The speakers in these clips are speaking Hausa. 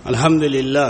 الحمد لله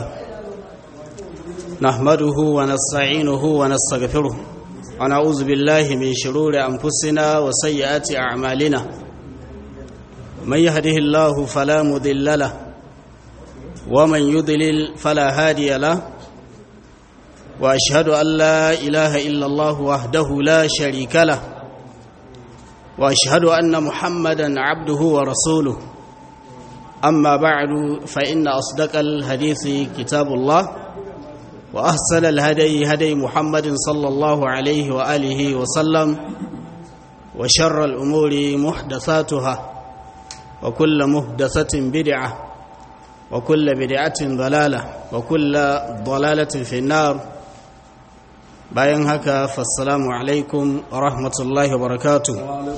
نحمده ونستعينه ونستغفره ونعوذ بالله من شرور أنفسنا وسيئات أعمالنا من يهده الله فلا مضل له ومن يضلل فلا هادي له وأشهد أن لا إله إلا الله وحده لا شريك له وأشهد أن محمدا عبده ورسوله أما بعد فإن أصدق الحديث كتاب الله وأحسن الهدي هدي محمد صلى الله عليه وآله وسلم وشر الأمور محدثاتها وكل محدثة بدعة وكل بدعة ضلالة وكل ضلالة في النار bayan haka fassalamu alaikum wa rahmatullahi wa barakatu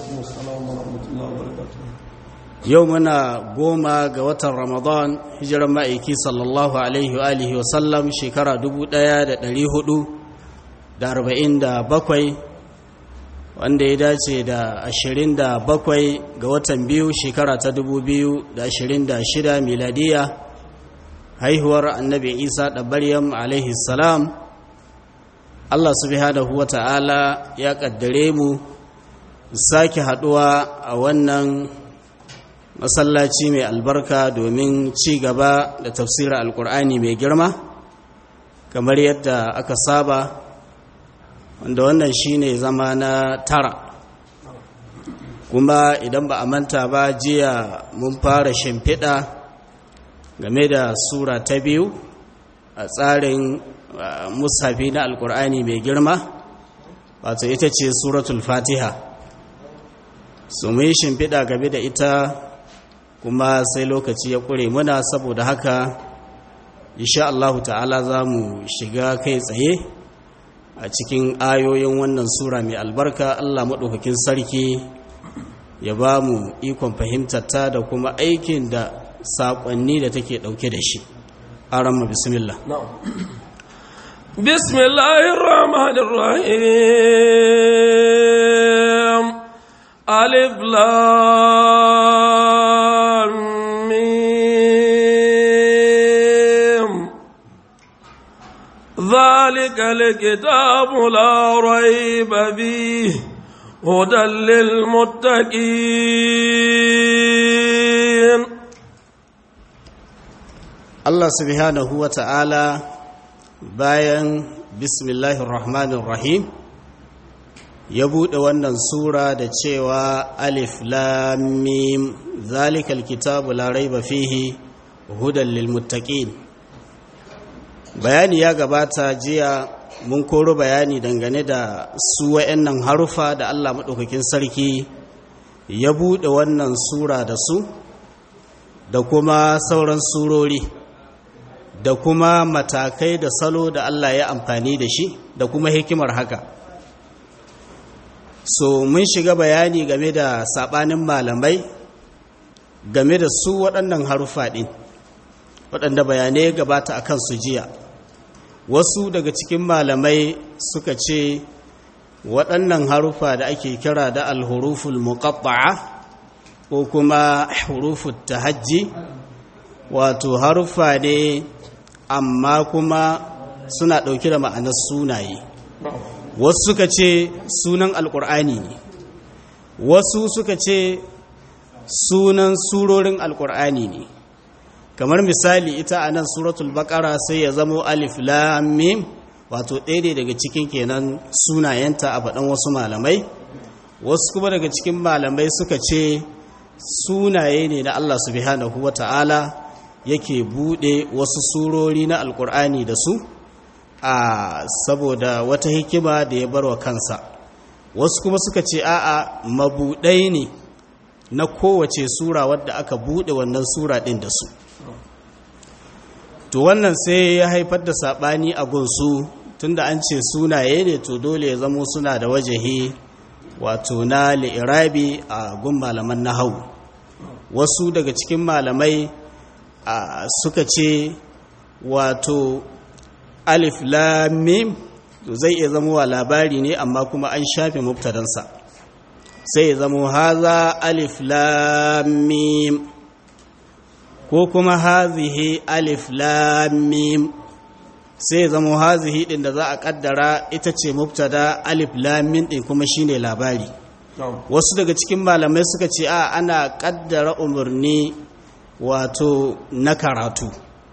yau muna goma ga watan ramadan hijiran ma'aiki sallallahu alaihi wa alihi wasallam shekara 1447 wanda ya dace da 27 ga watan biyu shekara ta 2026 miladiya haihuwar annabi isa da maryam alaihi salam Allah subhanahu wa ta'ala ya ƙaddare mu sake haɗuwa a wannan masallaci mai albarka domin ci gaba da tafsirar alkur'ani mai girma kamar yadda aka saba wanda wannan shine zama na tara kuma idan ba a manta ba jiya mun fara shimfiɗa game da sura ta biyu a tsarin musafi na alkur'ani mai girma wato ita ce suratul fatiha su mu yi shimfiɗa game da ita kuma sai lokaci ya ƙure muna saboda haka insha Allah ta'ala za mu shiga kai tsaye a cikin ayoyin wannan sura mai albarka Allah maɗaukakin sarki ya ba mu ikon fahimtarta da kuma aikin da saƙonni da take ɗauke da shi aramma bismillah بسم الله الرحمن الرحيم ألف لام ميم ذلك الكتاب لا ريب فيه هدى للمتقين الله سبحانه وتعالى bayan bismillahir rahmanir rahim ya buɗe wannan sura da cewa alif lam mim zalikal kitabu la raiba fihi hudan lil muttaqin bayani ya gabata jiya mun koro bayani dangane da su wayannan harufa da Allah madaukakin sarki ya buɗe wannan sura da su da kuma sauran surori da kuma matakai da salo da Allah ya amfani da shi da kuma hikimar haka so mun shiga bayani game da sabanin malamai game da su waɗannan harufa ɗin waɗanda bayanai gabata a kan su jiya wasu daga cikin malamai suka ce waɗannan harufa da ake kira da alhuruful muqatta'a ko kuma huruful tahajji wato harufa ne amma kuma suna ɗauke da ma'anar sunaye wasu suka ce sunan alƙur'ani ne wasu suka ce sunan surorin alƙur'ani ne kamar misali ita a nan suratul baƙara sai ya zamo alif lamim wato ɗaya ne daga cikin kenan sunayenta a faɗin wasu malamai wasu kuma daga cikin malamai suka ce sunaye ne na allah subhanahu wa ta'ala yake bude wasu surori na alkur'ani da su a saboda wata hikima da ya barwa kansa wasu kuma suka ce a'a mabudai ne na kowace sura wadda aka bude wannan sura din da su to wannan sai ya haifar da sabani a gunsu tunda an ce sunaye ne to dole ya zamo suna da wajahi wato na li'irabi a gun malaman nahau wasu daga cikin malamai Uh, suka ce wato alif lamim zai iya zama wa labari ne amma kuma an shafe mubtadansa sai ya zama haza alif lamim ko kuma hazihi alif lamim sai zama hazihi din da za a kaddara ita ce mubtada alif lamim din kuma shine labari wasu daga cikin malamai suka ce a ana kaddara umarni wato na karatu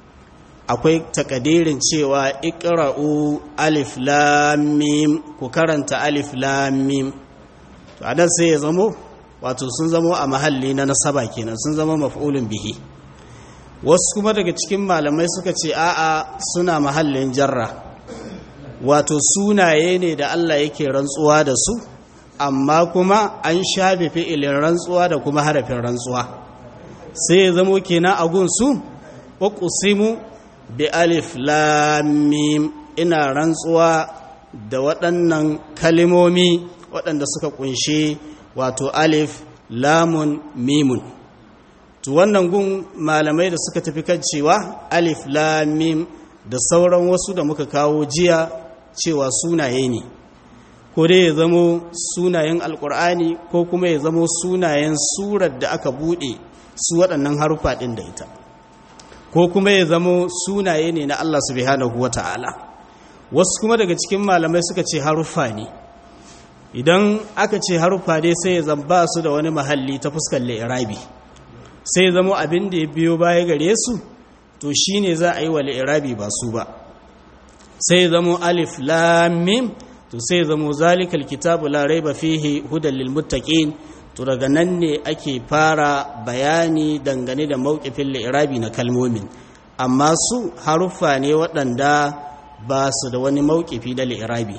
akwai takadirin cewa ikra'u alif lamim ku karanta alif lamim to adan sai ya zamo wato sun zamo a mahalli na nasaba kenan sun zama maf'ulun bihi wasu kuma daga cikin malamai suka ce a'a suna mahallin jarra wato sunaye ne da Allah yake rantsuwa da su amma kuma an shafe fi'ilin rantsuwa da kuma harafin rantsuwa sai ya zamo kenan a gunsu uqsimu bi alif lam mim ina rantsuwa da waɗannan kalimomi waɗanda suka kunshe wato alif lamun mimun to wannan gun malamai da suka tafi kan cewa alif lam mim da sauran wasu da muka kawo jiya cewa sunaye ne ko dai ya zamo sunayen alkur'ani ko kuma ya zamo sunayen surar da aka buɗe su waɗannan harufa ɗin da ita ko kuma ya zamo sunaye ne na Allah subhanahu wa ta'ala wasu kuma daga cikin malamai suka ce harufa ne idan aka ce harufa dai sai ya zamba su da wani mahalli ta fuskar li'irabi sai ya zamo abin da ya biyo baya gare su to shine za a yi wa li'irabi ba su ba sai ya zamo alif lam mim to sai zamo zalikal kitabu la raiba fihi hudan lil muttaqin to daga nan ne ake fara bayani dangane da mawqifin li'irabi na kalmomin amma su haruffa ne waɗanda ba su da wani mawqifi da li'irabi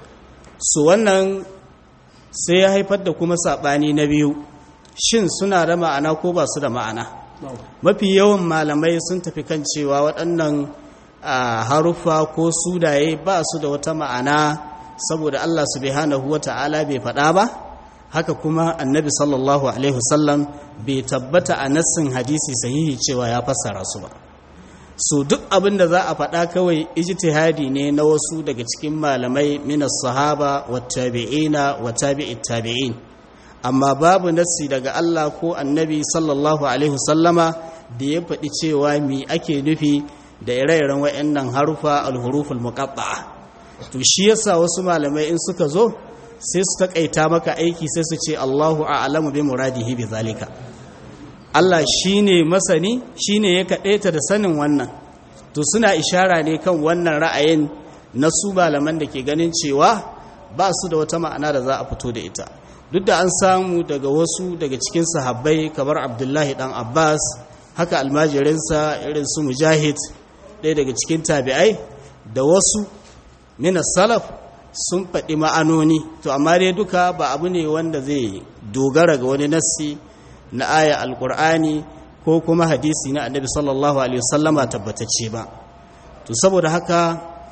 su wannan sai ya haifar da kuma sabani na biyu shin suna da ma'ana ko ba su da ma'ana mafi yawan malamai sun tafi kan cewa waɗannan haruffa ko sudaye ba su da wata ma'ana saboda Allah subhanahu wata'ala bai faɗa ba haka kuma annabi sallallahu alaihi wasallam bai tabbata a nassin hadisi sahihi cewa ya fassara su ba so duk abin da za a faɗa kawai ijtihadi ne na wasu daga cikin malamai minas sahaba wa tabi'ina wa tabi'it tabi'in amma babu nassi daga Allah ko annabi sallallahu alaihi wasallama da ya faɗi cewa mi ake nufi da ire-iren waɗannan harufa al-huruful muqatta'a to shi yasa wasu malamai in suka zo sai su takaita maka aiki sai su ce Allahu a'lamu bi muradihi bi zalika Allah shine masani shine ya kadaita da sanin wannan to suna ishara ne kan wannan ra'ayin na su malaman da ke ganin cewa ba su da wata ma'ana da za a fito da ita duk da an samu daga wasu daga cikin sahabbai kamar Abdullahi dan Abbas haka almajirinsa irin su Mujahid ɗaya daga cikin tabi'ai da wasu mina salaf sun faɗi ma'anoni to amma dai duka ba abu ne wanda zai dogara ga wani nassi na aya alkur'ani ko kuma hadisi na annabi sallallahu alaihi wasallama tabbatacce ba to saboda haka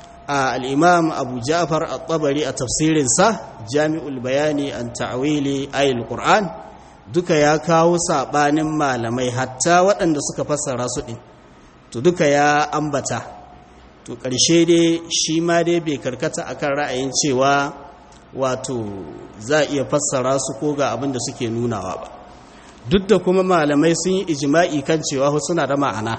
al-imam abu ja'far at-tabari a tafsirinsa jami'ul bayani an ta'wili ayatul qur'an duka ya kawo sabanin malamai hatta waɗanda suka fassara su din to duka ya ambata to ƙarshe dai shi ma dai bai karkata akan ra'ayin cewa wato za a iya fassara su ko ga abin da suke nunawa ba duk da kuma malamai sun yi ijima'i kan cewa suna da ma'ana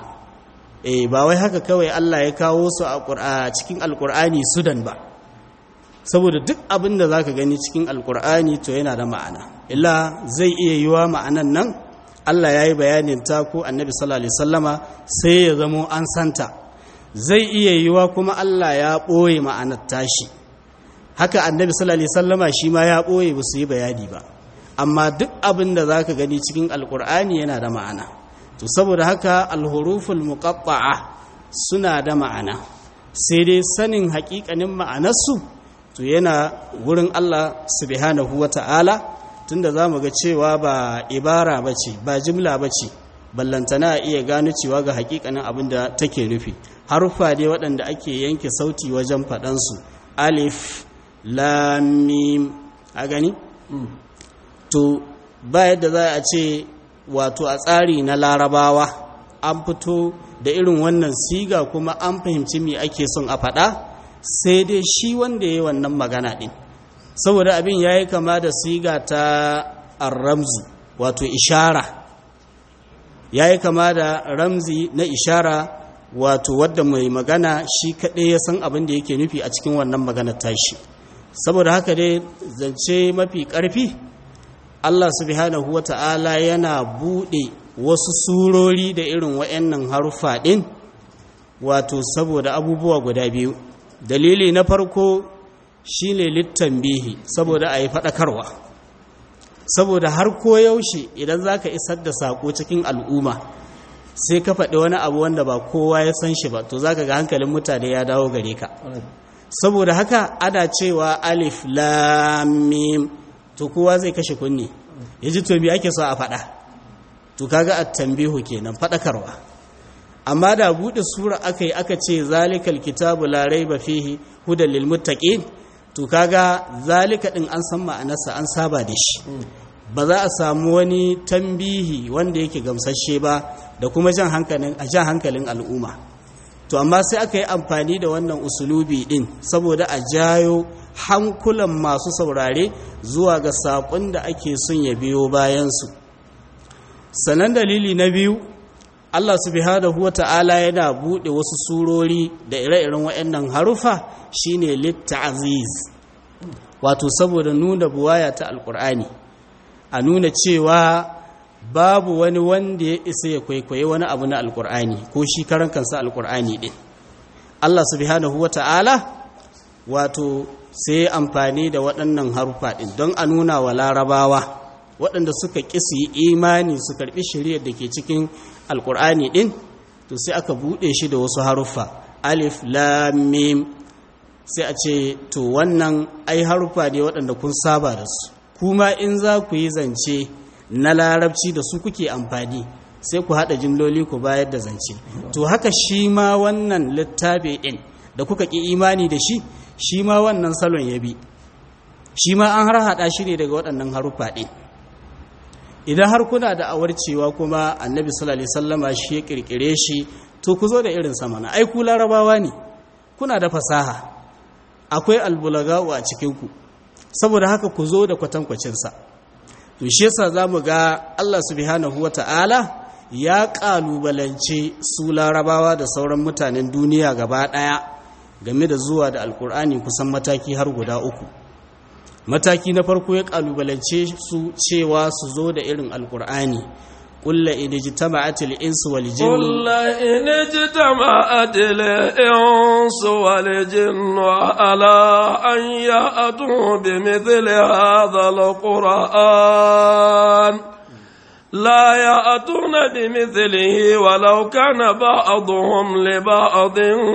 eh ba wai haka kawai Allah ya kawo su a cikin alkur'ani sudan ba saboda duk abin da zaka gani cikin alkur'ani to yana da ma'ana illa zai iya yiwa ma'anan nan Allah ya yi bayanin ta ko annabi sallallahu alaihi wasallama sai ya zamo an santa zai iya yiwa kuma Allah ya ɓoye ma'anar tashi haka annabi sallallahu alaihi wasallama shi ma ya ɓoye ba su yi bayani ba amma duk abin da zaka gani cikin alkur'ani yana da ma'ana to saboda haka alhuruful muqatta'a suna da ma'ana sai dai sanin haƙiƙanin ma'anarsu to yana wurin Allah subhanahu wata'ala tunda zamu ga cewa ba ibara bace ba jimla bace ballantana iya gano cewa ga haƙiƙanin abin da take nufi haruffa dai waɗanda ake yanke sauti wajen faɗansu alif lamim a gani to ba yadda za a ce wato a tsari na larabawa an fito da irin wannan siga kuma an fahimci me ake son a faɗa sai dai shi wanda ya yi wannan magana ɗin saboda abin ya yi kama da siga ta arramzu wato ishara ya yi kama da ramzi na ishara wato wadda mai magana shi kaɗai ya san abin da yake nufi a cikin wannan maganar tashi saboda haka dai zance mafi ƙarfi Allah subhanahu wa ta'ala yana buɗe wasu surori da irin wa'yannan haruffa ɗin wato saboda abubuwa guda biyu dalili na farko shine littan bihi saboda a yi faɗakarwa saboda har koyaushe idan za ka isar da saƙo cikin al'umma sai ka faɗi wani abu wanda ba kowa ya san shi ba to za ka ga hankalin mutane ya dawo gare ka saboda haka ana cewa alif lamim to kowa zai kashe kunni ya ji to me ake so a faɗa to kaga a tambihu kenan faɗakarwa amma da buɗe sura aka yi aka ce zalikal kitabu la raiba fihi hudan lil muttaqin to kaga zalika din an san ma'anarsa an saba da shi ba za a samu wani tambihi wanda yake gamsashe ba da kuma jan hankalin a jan hankalin al'umma to amma sai aka yi amfani da wannan usulubi din saboda a jayo hankulan masu saurare zuwa ga saƙon da ake son ya biyo bayansu sanan dalili na biyu Allah subhanahu wa ta'ala yana buɗe wasu surori da ire-iren waɗannan harufa shine litta'aziz wato saboda nuna buwaya ta alƙur'ani a nuna cewa babu wani wanda ya isa ya kwaikwaye wani abu na alƙur'ani ko shi karan kansa alƙur'ani ɗin Allah subhanahu wa ta'ala wato sai amfani da waɗannan harufa ɗin don a nuna wa larabawa waɗanda suka ƙi su yi imani su karɓi shari'ar da ke cikin alƙur'ani ɗin to sai aka buɗe shi da wasu haruffa alif lamim sai a ce to wannan ai haruffa ne waɗanda kun saba da su kuma in za ku yi zance na larabci da su kuke amfani sai ku haɗa jimloli ku bayar da zance to haka shi ma wannan littafi ɗin da kuka ƙi imani da shi shi ma wannan salon ya bi shi ma an har haɗa shi ne daga waɗannan haruffa ɗin idan har kuna da awar cewa kuma annabi sallallahu alaihi wasallama shi ya kirkire shi to ku zo da irin sama na ai ku larabawa ne kuna da fasaha akwai albulaga'u a cikin ku saboda haka ku zo da kwatankwacin sa to shi yasa zamu ga Allah subhanahu wata'ala ya kalubalance su larabawa da sauran mutanen duniya gaba daya game da zuwa da alkur'ani kusan mataki har guda uku mataki na farko ya kalubalance su cewa su zo da irin alkur'ani kulla in jitama'at al-insu wal jinn kulla in jitama'at al-insu wal jinn ala an ya'tu bi mithli hadha al-qur'an لا يأتون بمثله ولو كان بعضهم لبعض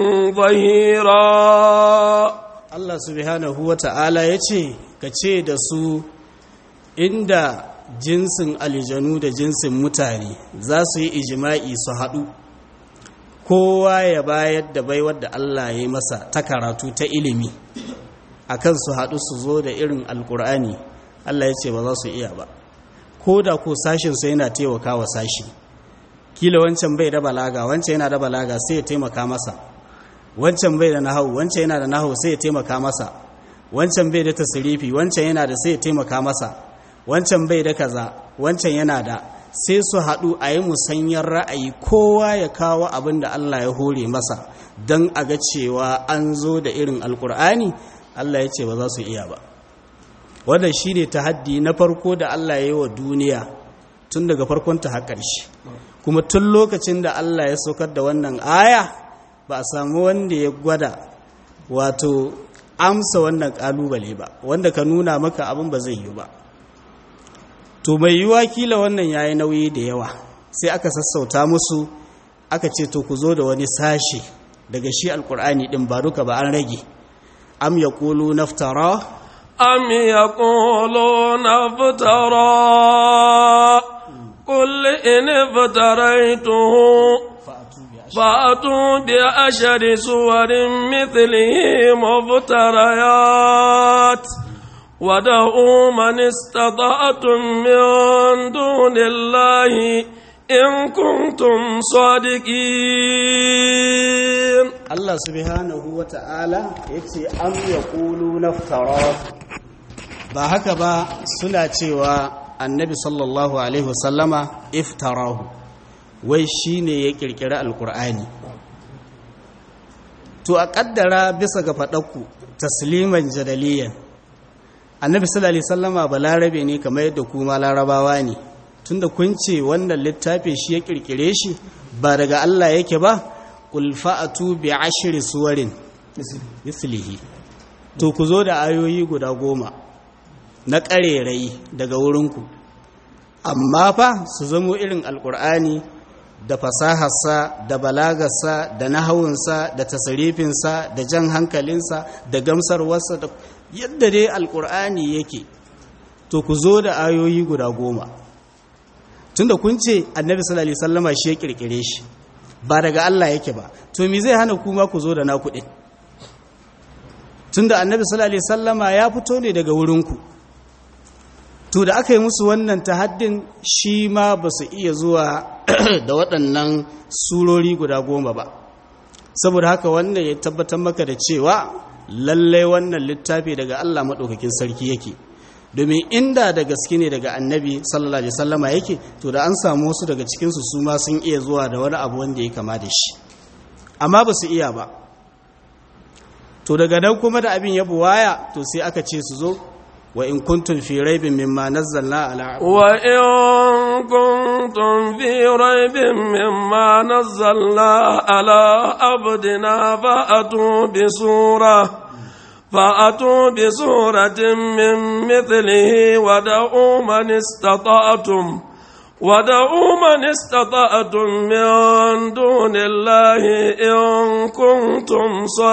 ظهيرا Allah subhanahu wa ta'ala ya ce, Ka ce da su inda jinsin aljanu da jinsin mutane za su yi ijima'i su haɗu, kowa ya bayar da baiwar da Allah ya yi masa ta karatu ta ilimi, a kan su haɗu su zo da irin alkur'ani Allah ya ce ba za su iya ba, ko da ko sashinsu yana taimaka wa sashi, kila wancan bai da balaga, wancan yana da balaga sai ya taimaka masa. wancan bai da nahawu wancan yana da nahawu sai ya taimaka masa wancan bai da tasirifi wancan yana da sai ya taimaka masa wancan bai da kaza wancan yana da sai su haɗu a yi musanyar ra'ayi kowa ya kawo abin da Allah ya hore masa don a ga cewa an zo da irin alkur'ani Allah ya ce ba za su iya ba wannan shi ne tahaddi na farko da Allah ya yi wa duniya tun daga farkon ta har ƙarshe kuma tun lokacin da Allah ya saukar da wannan aya ba a samu wanda ya gwada wato amsa wannan kalubale ba wanda ka nuna maka abin ba zai yi ba to mai yiwuwa kila wannan ya yi nauyi da yawa sai aka sassauta musu aka ce to ku zo da wani sashe daga shi alkur'ani din ba duka ba an rage am ya kulu naftara am ya kulu naftara قل إن افتريته فأتوا بعشر سور مثله مفتريات ودعوا من استطعتم من دون الله إن كنتم صادقين الله سبحانه وتعالى يتي أم يقولون افتراه ba haka ba suna cewa annabi sallallahu alaihi wasallama iftarahu wai shine ya kirkiri alkur'ani to a kaddara bisa ga faɗakku tasliman jadaliyan annabi sallallahu alaihi wasallama balarabe ne kamar yadda kuma larabawa ne tunda kun ce wannan littafi shi ya kirkire shi ba daga Allah yake ba qul fa'atu bi ashri suwarin mislihi to ku zo da ayoyi guda goma na ƙarerai daga wurinku amma fa su zamo irin alkur'ani da fasaharsa da balagarsa da nahawunsa da tasarifinsa da jan hankalinsa da gamsarwarsa da yadda dai alkur'ani yake to ku zo da ayoyi guda goma tunda kun ce annabi sallallahu alaihi wasallama shi ya kirkire shi ba daga Allah yake ba to me zai hana kuma ku zo da naku din tunda annabi sallallahu alaihi wasallama ya fito ne daga wurinku to da aka yi musu wannan tahaddin shi ma ba su iya zuwa da waɗannan surori guda goma ba saboda haka wannan ya tabbatar maka da cewa lallai wannan littafi daga Allah maɗaukakin sarki yake domin inda da gaske ne daga annabi sallallahu alaihi wasallama yake to da an samu wasu daga cikinsu su ma sun iya zuwa da wani abu wanda ya kama da shi amma ba su iya ba to daga nan kuma da abin ya buwaya to sai aka ce su zo wa in kuntum fi raibin mimma nazzalna ala wa in kuntum fi raibin mimma nazzalna ala abdina fa'atu bi sura fa'atu bi suratin min mithlihi wa da'u man istata'tum ودعوا من استطعتم من دون الله إن كنتم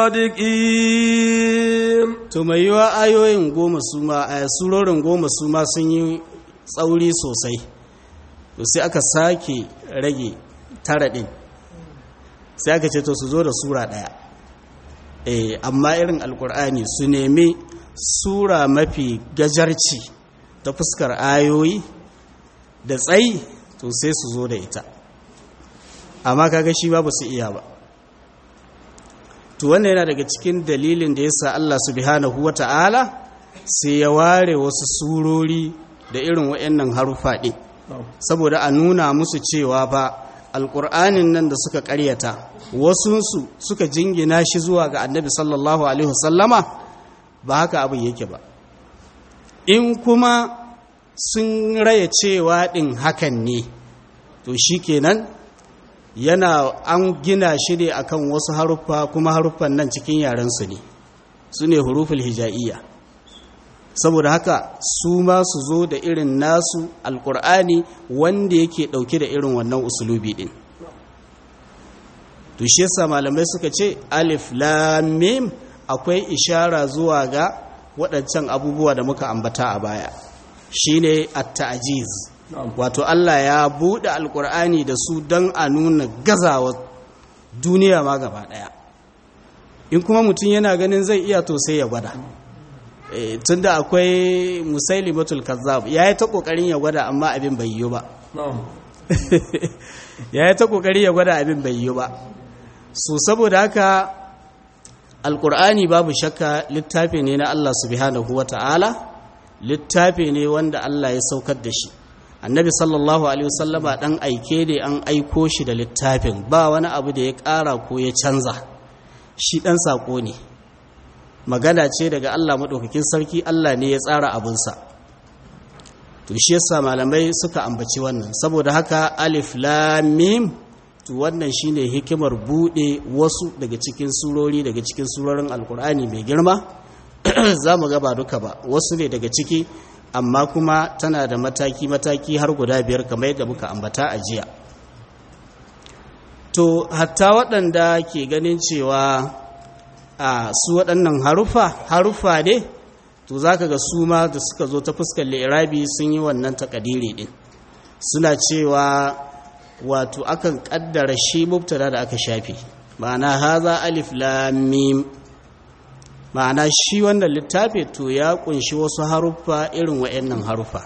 صادقين to mai yiwa ayoyin goma su ma a surorin goma su ma sun yi tsauri sosai to sai aka sake rage tara ɗin sai aka ce to su zo da sura ɗaya eh amma irin alkur'ani su nemi sura mafi gajarci ta fuskar ayoyi da tsayi to sai su zo da ita amma kaga shi ba su iya ba to wannan yana daga cikin dalilin da yasa Allah subhanahu wata'ala sai ya ware wasu surori da irin wayannan harufa ɗin saboda a nuna musu cewa ba alƙur'anin nan da suka ƙaryata wasunsu suka jingina shi zuwa ga annabi sallallahu alaihi wasallama ba haka abin yake ba in kuma sun raya cewa ɗin hakan ne to shi kenan yana an gina shi ne akan wasu haruffa kuma haruffan nan cikin yarensu ne su ne huruful hija'iyya saboda haka su ma su zo da irin nasu alkur'ani wanda yake ɗauke da irin wannan usulubi ɗin to shi yasa malamai suka ce alif lam mim akwai ishara zuwa ga waɗancan abubuwa da muka ambata a baya shine at-ta'jiz wato Allah ya bude alkur'ani da su don a nuna gazawa duniya ma gaba daya in kuma mutum yana ganin zai iya to sai ya gwada e, tunda akwai musailimatul kazzab yayi ta kokarin ya gwada amma abin bai yi ba yayi ta kokarin ya gwada abin bai yi ba so saboda haka alkur'ani babu shakka littafi ne na Allah subhanahu wata'ala littafi ne wanda Allah ya saukar da shi annabi sallallahu alaihi wasallama dan aike ne an aiko shi da littafin ba wani abu da ya ƙara ko ya canza shi dan sako ne magana ce daga Allah madaukakin sarki Allah ne ya tsara abinsa to shi yasa malamai suka ambaci wannan saboda haka alif lam mim to wannan shine hikimar bude wasu daga cikin surori daga cikin surorin alkur'ani mai girma za mu gaba duka ba wasu ne daga ciki amma kuma tana da mataki-mataki har guda biyar kamar yadda muka ambata a jiya to hatta waɗanda ke ganin cewa a su waɗannan harufa harufa ne to za ka ga su ma da suka zo ta fuskar lirabi sun yi wannan takadiri ɗin suna cewa wato akan ƙaddara shi mubtada da aka shafe ma'ana haza alif lamim ma'ana shi wannan littafi to ya kunshi wasu haruffa irin wa'annan haruffa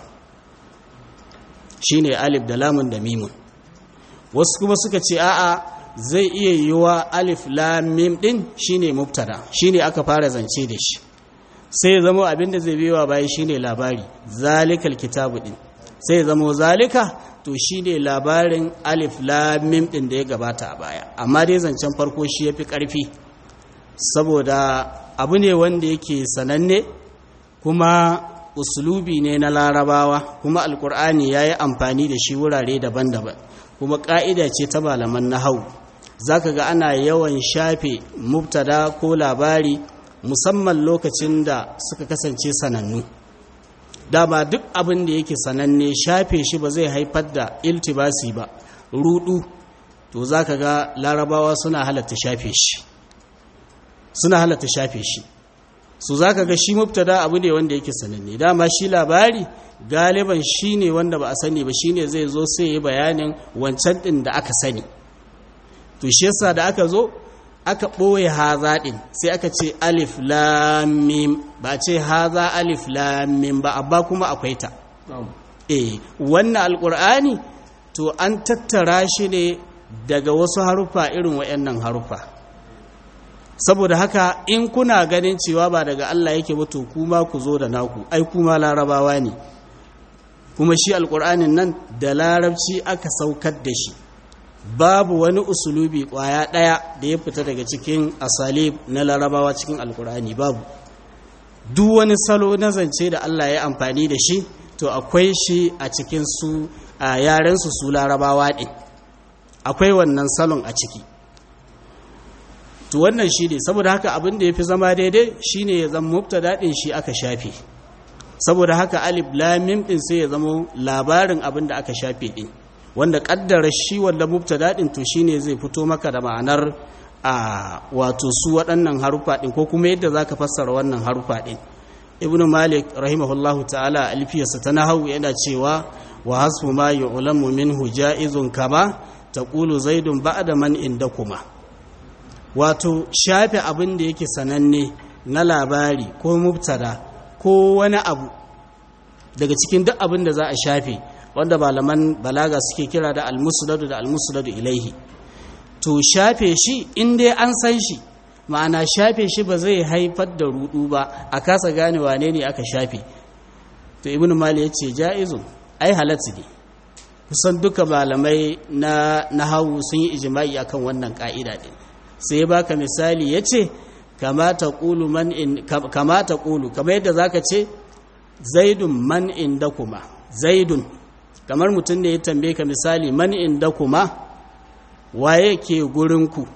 shine alif da lamun da mimun wasu kuma suka ce a'a zai iya yiwa alif lam mim din shine mubtada shine aka fara zance da shi sai zama abinda zai biyo bayan shine labari zalikal kitabu din sai zama zalika to shi ne labarin alif lamim ɗin da ya gabata a baya amma dai zancen farko shi ya fi ƙarfi saboda abu ne wanda yake sananne kuma usulubi ne na larabawa kuma alkur'ani ya yi amfani da shi wurare daban-daban kuma ƙa'ida ce ta malaman nahau za ka ga ana yawan shafe mubtada ko labari musamman lokacin da suka kasance sanannu dama duk abin da yake sananne shafe shi ba zai haifar da iltibasi ba rudu to za ka ga larabawa suna halatta shafe shi suna halatta shafe shi su za ka ga shi mubtada abu ne wanda yake sananne dama shi labari galiban shi ne wanda ba a sani ba shi ne zai zo sai yi bayanin wancan ɗin da aka sani to shi yasa da aka zo aka ɓoye haza ɗin sai aka ce alif lamim ba ce haza alif lamim ba abba kuma akwai ta e wannan alƙur'ani to an tattara shi ne daga wasu harufa irin waɗannan harufa saboda haka in kuna ganin cewa ba daga Allah yake ba to kuma ku zo da naku ai kuma larabawa ne kuma shi alƙur'anin nan da larabci aka saukar da shi babu wani usulubi kwaya ɗaya da ya fita daga cikin asalib na larabawa cikin alkur'ani babu duk wani salo na zance da Allah ya amfani da shi to akwai shi a cikin su a yarensu su larabawa ɗin akwai wannan salon a ciki to wannan shi ne saboda haka abin da ya fi zama daidai shi ne ya zama mubtada ɗin shi aka shafe saboda haka alif lamim ɗin sai ya zama labarin abin da aka shafe ɗin wanda kaddara shi wanda mubtada din to shine zai fito maka da ma'anar a wato su waɗannan harufa din ko kuma yadda zaka fassara wannan harufa din ibn malik rahimahullahu ta'ala alfiyarsa ta nahawu yana cewa wa hasbu ma yu'lamu minhu ja'izun kama taqulu zaidun ba'da man indakuma wato shafe abin da yake sananne na labari ko mubtada ko wani abu daga cikin duk abin da za a shafe wanda malaman balaga suke kira da almusnadu da almusnadu ilaihi to shafe shi in dai an san shi ma'ana shafe shi ba zai haifar da rudu ba a kasa gane wane ne aka shafe to ibn mali ya ce ja'izun ai halatta ne kusan duka malamai na nahawu sun yi ijma'i akan wannan ka'ida din sai ya baka misali ya ce kamata qulu man in kamata qulu kamar yadda zaka ce zaidun man indakuma zaidun kamar mutum ne ya tambaye ka misali man inda kuma waye ke gurinku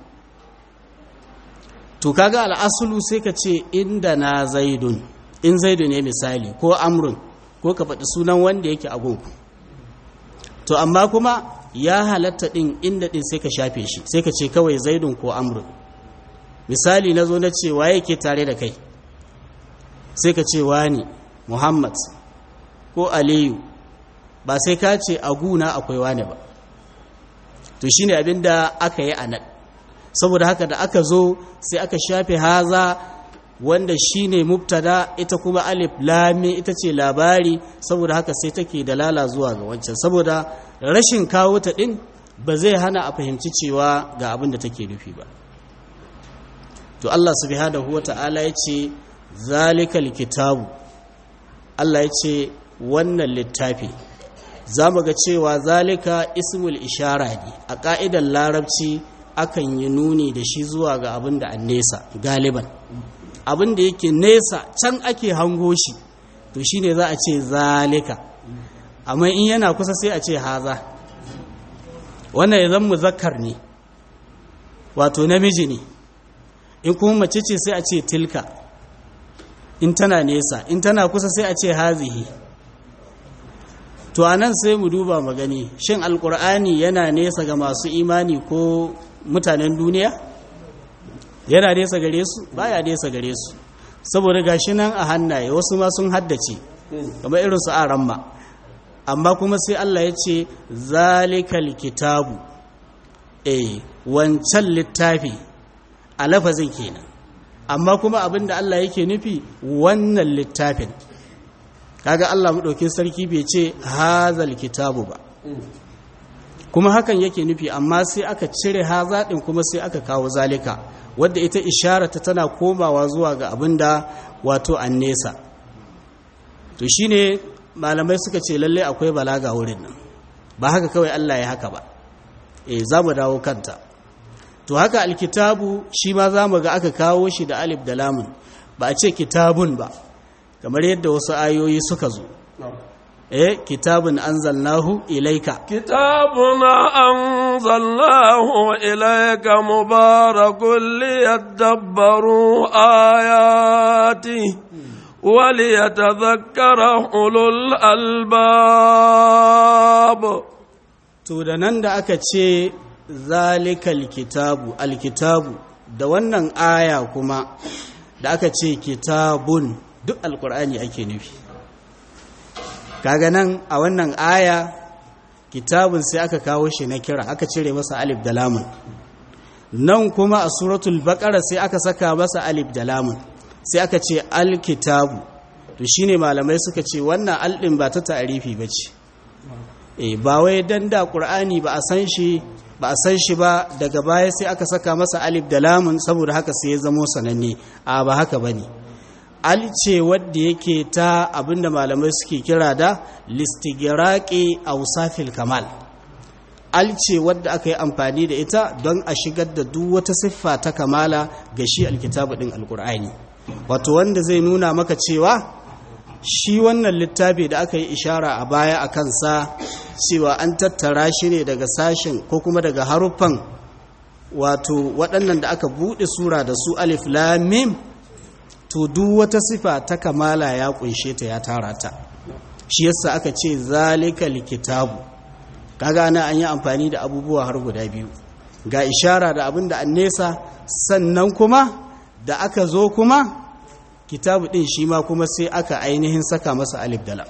to kaga al'asulu sai ka ce inda na zaidun in zaidu ne misali ko amrun ko ka faɗi sunan wanda yake agunku to amma kuma ya halatta ɗin inda ɗin sai ka shafe shi sai ka ce kawai zaidun ko amrun misali na zo na ce waye ke tare da kai sai ka ce wani muhammad ko aliyu ba sai ka ce a guna akwai wane ba to shine abin da aka yi a nan saboda haka da aka zo sai aka shafe haza wanda shine mubtada ita kuma alif lami ita ce labari saboda haka sai take dalala zuwa ga wancan saboda rashin kawo ta din ba zai hana a fahimci cewa ga abin da take nufi ba to Allah subhanahu wata'ala ya ce zalikal kitabu Allah ya ce wannan littafi za mu ga cewa zalika ismul ishara ne a ƙa'idar larabci akan yi nuni da shi zuwa ga abin da an nesa galiban abin da yake nesa can ake hango shi to shi ne za a ce zalika amma in yana kusa sai a ce haza wannan ya zan zakar ne wato namiji ne in kuma mace ce sai a ce tilka in tana nesa in tana kusa sai a ce hazihi to a nan sai mu duba magani shin alkur'ani yana nesa ga masu imani ko mutanen duniya yana nesa gare su baya nesa gare su saboda gashi nan a hannaye wasu ma sun haddace kamar irin su aramma amma kuma sai Allah ya ce zalikal kitabu eh wancan littafi a lafazin kenan amma kuma abinda Allah yake nufi wannan littafin kaga Allah maɗaukin sarki bai ce hazal kitabu ba kuma hakan yake nufi amma sai aka cire haza ɗin kuma sai aka kawo zalika wadda ita isharata tana komawa zuwa ga abin da wato an nesa to shine malamai suka ce lallai akwai balaga wurin nan ba haka kawai Allah ya haka ba eh za mu dawo kanta to haka alkitabu shi ma za mu ga aka kawo shi da alif da lamun ba a ce kitabun ba kamar yadda wasu ayoyi suka zo eh kitabun anzalnahu ilaika kitabuna anzalnahu ilaika mubarakun liyadabbaru ayati وليتذكر أولو الألباب to da nan da aka ce zalikal kitabu alkitabu da wannan aya kuma da aka ce kitabun duk alkur'ani ake nufi kaga nan a wannan aya kitabun sai aka kawo shi na kira aka cire masa alif da lamun nan kuma a suratul baqara sai aka saka masa alif da lamun sai aka ce alkitabu to shine malamai suka ce wannan aldin ba ta ta'arifi bace eh ba wai dan da qur'ani ba a san shi ba a san shi ba daga baya sai aka saka masa alif da lamun saboda haka sai ya zamo sananne a ba haka bane al ce wadda yake ta abinda malamai suke kira da listigraqi awsafil kamal al ce wadda aka yi amfani da ita don a shigar da duk wata siffa ta kamala ga shi alkitabu din alqur'ani wato wanda zai nuna maka cewa shi wannan littafi da aka yi ishara a baya a kansa cewa an tattara shi ne daga sashen ko kuma daga haruffan wato waɗannan da aka buɗe sura da su alif lamim to duk wata sifa ta kamala ya kunshe ta ya tara ta shi yasa aka ce zalikal kitabu kaga na an yi amfani da abubuwa har guda biyu ga ishara da abin da an nesa sannan kuma da aka zo kuma kitabu ɗin shi ma kuma sai aka ainihin saka masa alif dala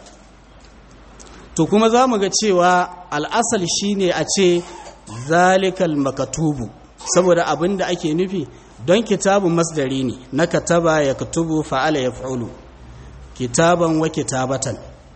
to kuma za mu ga cewa al'asal shi ne a ce zalikal makatubu saboda abin da ake nufi don kitabun masdari ne na kataba ya katubu fa'ala ya fa'ulu kitaban wa kitabatan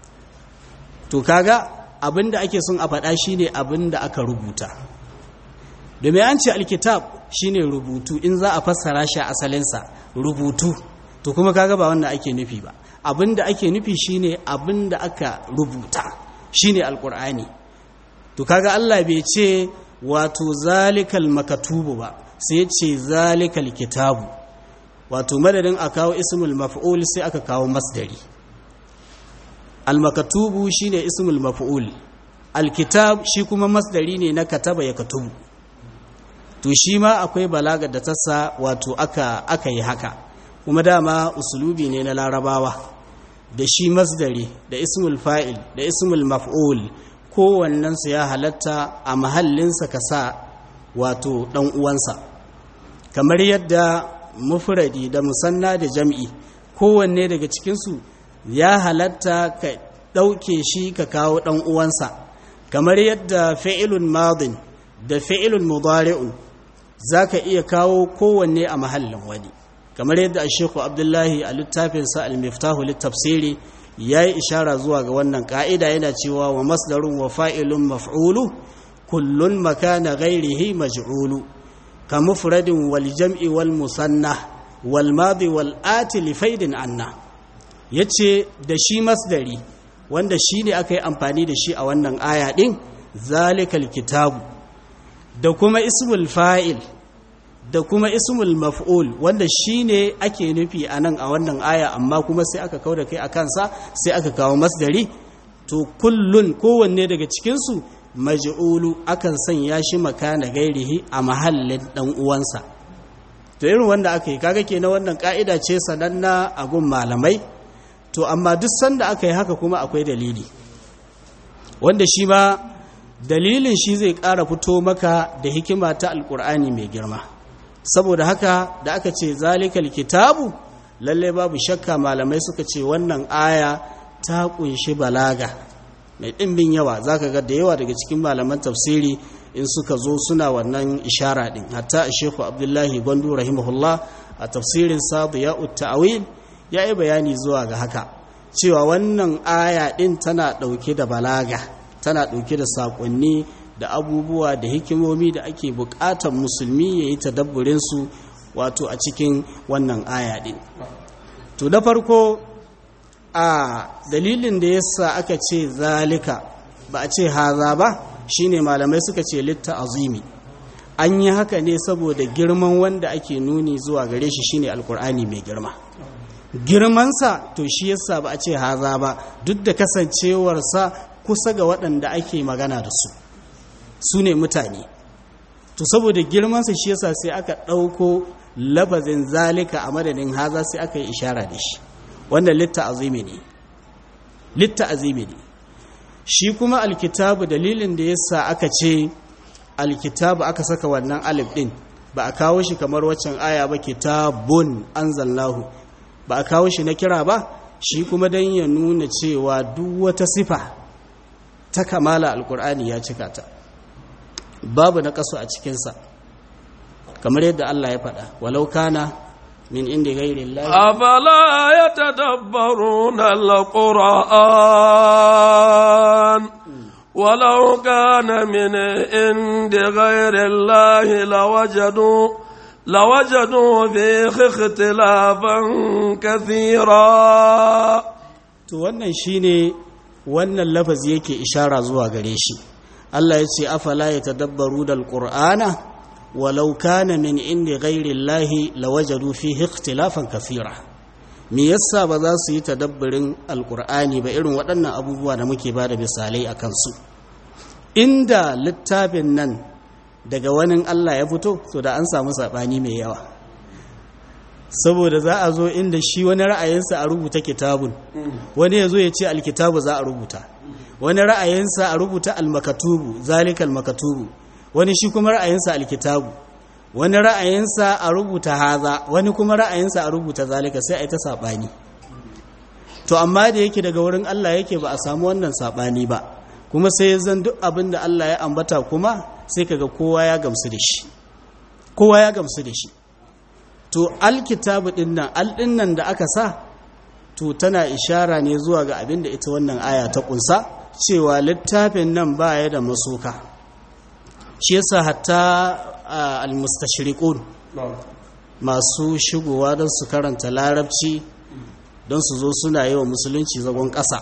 to kaga abin da ake sun a faɗa shi ne abin da aka rubuta domin an ce alkitab shi ne rubutu in za a fassara shi a asalinsa rubutu to kuma kaga ba wannan ake nufi ba abinda ake nufi shine abinda aka rubuta shine alqur'ani to kaga Allah bai ce wato zalikal makatubu ba sai ya ce zalikal kitabu wato madadin a kawo ismul maf'ul sai aka kawo masdari al makatubu shine ismul maf'ul al kitab shi kuma masdari ne na kataba ya katubu to shi ma akwai balaga da tassa wato aka aka yi haka kuma dama usulubi ne na larabawa da shi masdari da ismul fa'il da ismul maf'ul kowannensu ya halatta a mahallinsa ka sa wato ɗan uwansa kamar yadda mufradi da musanna da jam'i kowanne daga cikinsu ya halatta ka ɗauke shi ka kawo ɗan uwansa kamar yadda fi'ilun madin da fi'ilun mudari'un za ka iya kawo kowanne a mahallin wani kamar yadda a shekhu abdullahi a littafinsa al-miftahu littafsiri ya yi ishara zuwa ga wannan ƙa'ida yana cewa wa masdarun wa fa'ilun maf'ulu kullun makana ghairihi maj'ulu ka mufradin wal jam'i wal musanna wal madi wal ati li faidin anna yace da shi masdari wanda shi ne aka yi amfani da shi a wannan aya din zalikal kitabu da kuma ismul fa'il da kuma ismul maf'ul wanda shine ake nufi a nan a wannan aya amma kuma sai aka kawo da kai a kansa sai aka kawo masdari to kullun kowanne daga cikinsu maj'ulu akan sanya shi makana gairihi a mahallin dan uwansa to irin wanda aka yi kaga kenan wannan ka'ida ce sananna a gun malamai to amma duk sanda aka yi haka kuma akwai dalili wanda shi ma dalilin shi zai ƙara fito maka da hikima ta alƙur'ani mai girma saboda haka da aka ce zalikal kitabu lalle babu shakka malamai suka ce wannan aya ta kunshi balaga mai ɗimbin yawa zaka ga da yawa daga cikin malaman tafsiri in suka zo suna wannan ishara din hatta Sheikhu Abdullahi Gwandu rahimahullah a tafsirin sa Diya'ut Ta'wil ya yi bayani zuwa ga haka cewa wannan aya din tana ɗauke da balaga tana ɗauke da saƙonni da abubuwa da hikimomi da ake buƙatar musulmi ya yi tadabburinsu wato a cikin wannan aya ɗin to da farko a dalilin da yasa aka ce zalika ba a ce haza ba shine malamai suka ce litta azimi an yi haka ne saboda girman wanda ake nuni zuwa gare shi shine alkur'ani mai girma girmansa to shi yasa ba a ce haza ba duk da kasancewarsa kusa ga waɗanda ake magana da su su ne mutane to saboda girmansa shi yasa sai aka ɗauko labazin zalika a madadin haza sai aka yi ishara da shi wannan litta azimi ne litta azimi ne shi kuma alkitabu dalilin da yasa aka ce alkitabu aka saka wannan alif din ba a kawo shi kamar waccan aya ba kitabun anzalnahu ba a kawo shi na kira ba shi kuma dan ya nuna cewa duk wata sifa ta kamala alkur'ani ya cika ta babu na kaso a cikinsa kamar yadda Allah ya faɗa walau kana min inda gairi Allah أفلا يتدبرون القرآن ولو كان من عند غير الله لوجدوا لوجدوا فيه اختلافا كثيرا to wannan shine wannan lafazi yake ishara zuwa gare shi Allah ya ce afala yatadabbaru dal qur'ana walau kana min indi ghairi llahi lawajadu fihi ikhtilafan kathira me yasa ba za su yi tadabburin alqur'ani ba irin waɗannan abubuwa da muke bada misalai a kansu inda littafin nan daga wani Allah ya fito to da an samu sabani mai yawa saboda za a zo inda shi wani ra'ayinsa a rubuta kitabun wani ya zo ya ce alkitabu za a rubuta wani ra'ayinsa a rubuta almakatubu zalikal makatubu wani shi kuma ra'ayinsa alkitabu wani ra'ayinsa a rubuta haza wani kuma ra'ayinsa a rubuta zalika sai a yi ta saɓani to amma da yake daga wurin Allah yake ba a samu wannan saɓani ba kuma sai ya zan duk abin da Allah ya ambata kuma sai kaga kowa ya gamsu da shi kowa ya gamsu da shi to alkitabu din nan al din nan da aka sa to tana ishara ne zuwa ga abin da ita wannan aya ta kunsa cewa littafin nan ba ya da masuka shi yasa hatta almustashriqun masu shigowa don su karanta larabci don su zo suna yi wa musulunci zagon ƙasa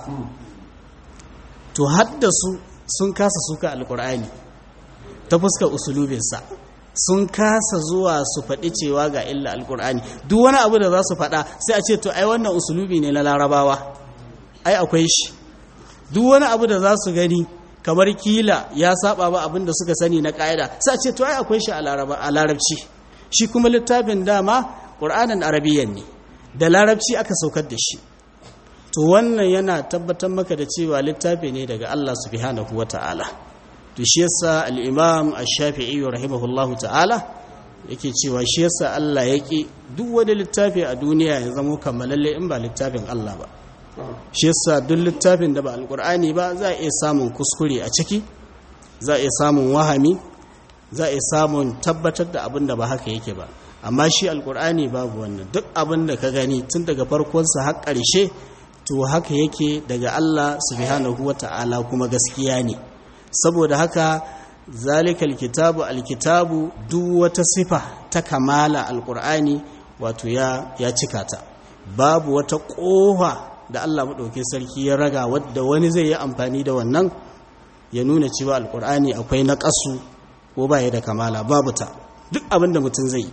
to haddasu sun kasa suka alkur'ani ta fuskar usulubinsa sun kasa zuwa su faɗi cewa ga illa alkur'ani duk wani abu da za su faɗa sai a ce to ai wannan usulubi ne na larabawa ai akwai shi duk wani abu da za su gani kamar kila ya saba ba abin da suka sani na ƙa'ida sai a ce to ai akwai shi a larabci shi kuma littafin dama ƙur'anin arabiyyan ne da larabci aka saukar da shi to wannan yana tabbatar maka da cewa littafi ne daga Allah subhanahu wata'ala to shi yasa al-imam ash-shafi'i rahimahullahu ta'ala yake cewa shi yasa Allah yake duk wani littafi a duniya ya zama kammalalle in ba littafin Allah ba shi yasa duk littafin da ba alqur'ani ba za a iya samun kuskure a ciki za a iya samun wahami za a iya samun tabbatar da abin da ba haka yake ba amma shi alqur'ani babu wannan duk abin da ka gani tun daga farkonsa har ƙarshe to haka yake daga Allah subhanahu wata'ala kuma gaskiya ne saboda haka zalikal kitabu alkitabu duk wata sifa ta kamala alkur'ani wato ya ya cika ta babu wata kofa da Allah madaukakin sarki ya raga wadda wani zai yi amfani da wannan ya nuna cewa alkur'ani akwai naƙasu ko baya da kamala babu ta duk abin da mutum zai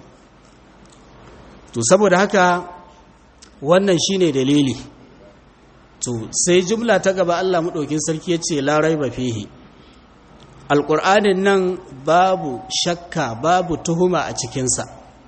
to saboda haka wannan shine dalili to sai jumla ta gaba Allah madaukakin sarki ya ce la raiba fihi alƙur'anin nan babu shakka babu tuhuma a cikinsa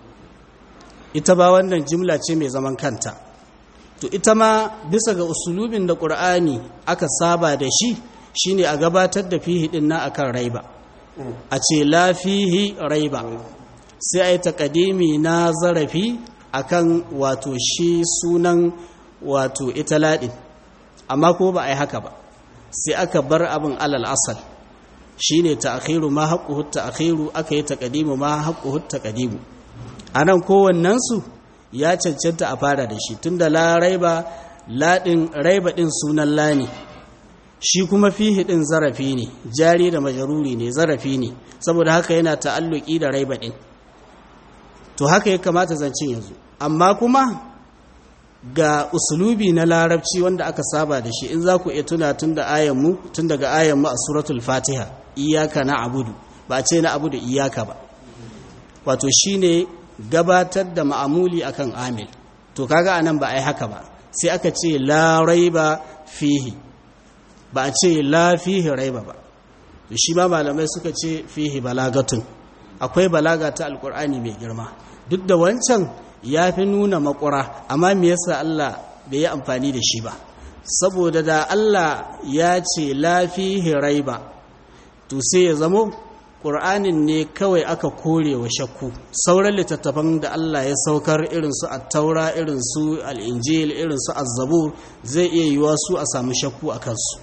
ita ba wannan jimla ce mai zaman kanta to ita ma bisa ga usulubin da ƙur'ani aka saba da shi shine a gabatar da fihi ɗin na akan raiba a ce la fihi raiba sai a yi taƙadimi na zarafi akan wato shi sunan wato ita laɗin amma ko ba a yi haka ba sai aka bar abin alal asal shine ta'khiru ma haqquhu ta'khiru aka yi taqdimu ma haqquhu taqdimu anan kowannen su ya cancanta a fara da shi tunda la raiba ladin raiba din sunan la ne shi kuma fihi din zarafi ne jari da majaruri ne zarafi ne saboda haka yana ta'alluki da raiba din to haka ya kamata zancin yanzu amma kuma ga usulubi na larabci wanda aka saba da shi in za ku iya tuna tun da ayanmu tun daga ayanmu a suratul fatiha iyaka na abudu ba a ce na abudu iyaka ba wato shine gabatar da ma'amuli akan amil to kaga anan ba a yi haka ba sai aka ce la raiba fihi ba a ce la fihi raiba ba to shi ma malamai suka ce fihi balagatun akwai balaga ta alkur'ani mai girma duk da wancan ya fi nuna makura amma me yasa Allah bai yi amfani da shi ba saboda da Allah ya ce la fihi raiba to sai ya zamo ƙur'anin ne kawai aka kore wa shakku sauran littattafan da Allah ya saukar irin su attaura irin su al'injil irin su azzabur zai iya yiwa su a samu shakku a kansu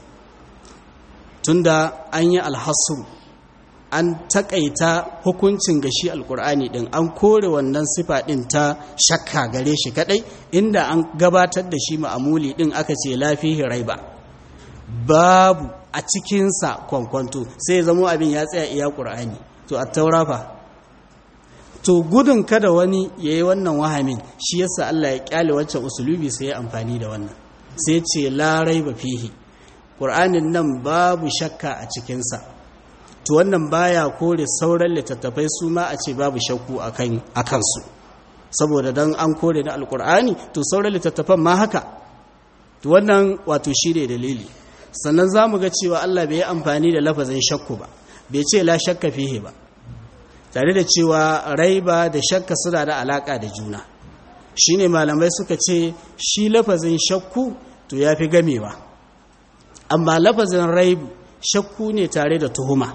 tunda an yi alhassu an takaita hukuncin gashi alkur'ani din an kore wannan sifa din ta shakka gare shi kadai inda an gabatar da shi ma'amuli din aka ce lafihi raiba babu a cikinsa kwankwanto sai zamo abin ya tsaya iya ƙur'ani to a taurafa to gudun kada wani ya yi wannan wahamin shi yasa Allah ya kyale waccan usulubi sai ya amfani da wannan sai ce larai ba fihi ƙur'anin nan babu shakka a cikinsa to wannan baya kore sauran littattafai su ma a ce babu shakku a kansu saboda don an kore na alƙur'ani to sauran littattafan ma haka to wannan wato shi ne dalili sannan za mu ga cewa Allah bai yi amfani da lafazin shakku ba bai ce la shakka fihe ba tare da cewa raiba da shakka suna da alaka da juna shine malamai suka ce shi lafazin shakku to ya fi gamewa amma lafazin raibu shakku ne tare da tuhuma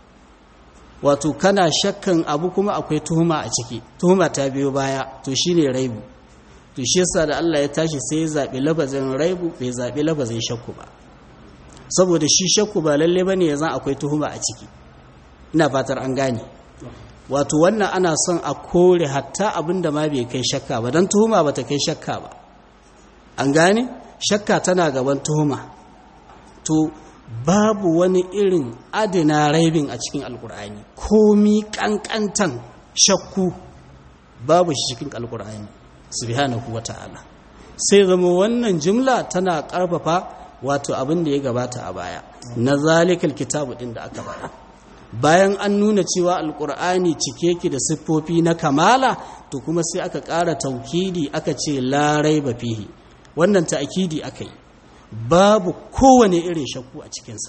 wato kana shakkan abu kuma akwai tuhuma a ciki tuhuma ta biyo baya to shine raibu to shi yasa da Allah ya tashi sai ya zaɓi lafazin raibu bai zaɓi lafazin shakku ba saboda shi shakku ba lalle ba ne ya zan akwai tuhuma a ciki ina fatar an gane wato wannan ana son a kore hatta abin da ma bai kai shakka ba don tuhuma ba ta kai shakka ba an gane shakka tana gaban tuhuma to babu wani irin adina raibin a cikin alkur'ani komi kankantan shakku babu shi cikin alkur'ani subhanahu wata'ala sai zama wannan jimla tana karfafa wato abin da ya gabata a baya na zalikal kitabu din da aka bada bayan an nuna cewa alkur'ani cike ki da siffofi na kamala to kuma sai aka ƙara taukidi aka ce larai ba fihi wannan ta'akidi aka yi babu kowane irin shakku a cikinsa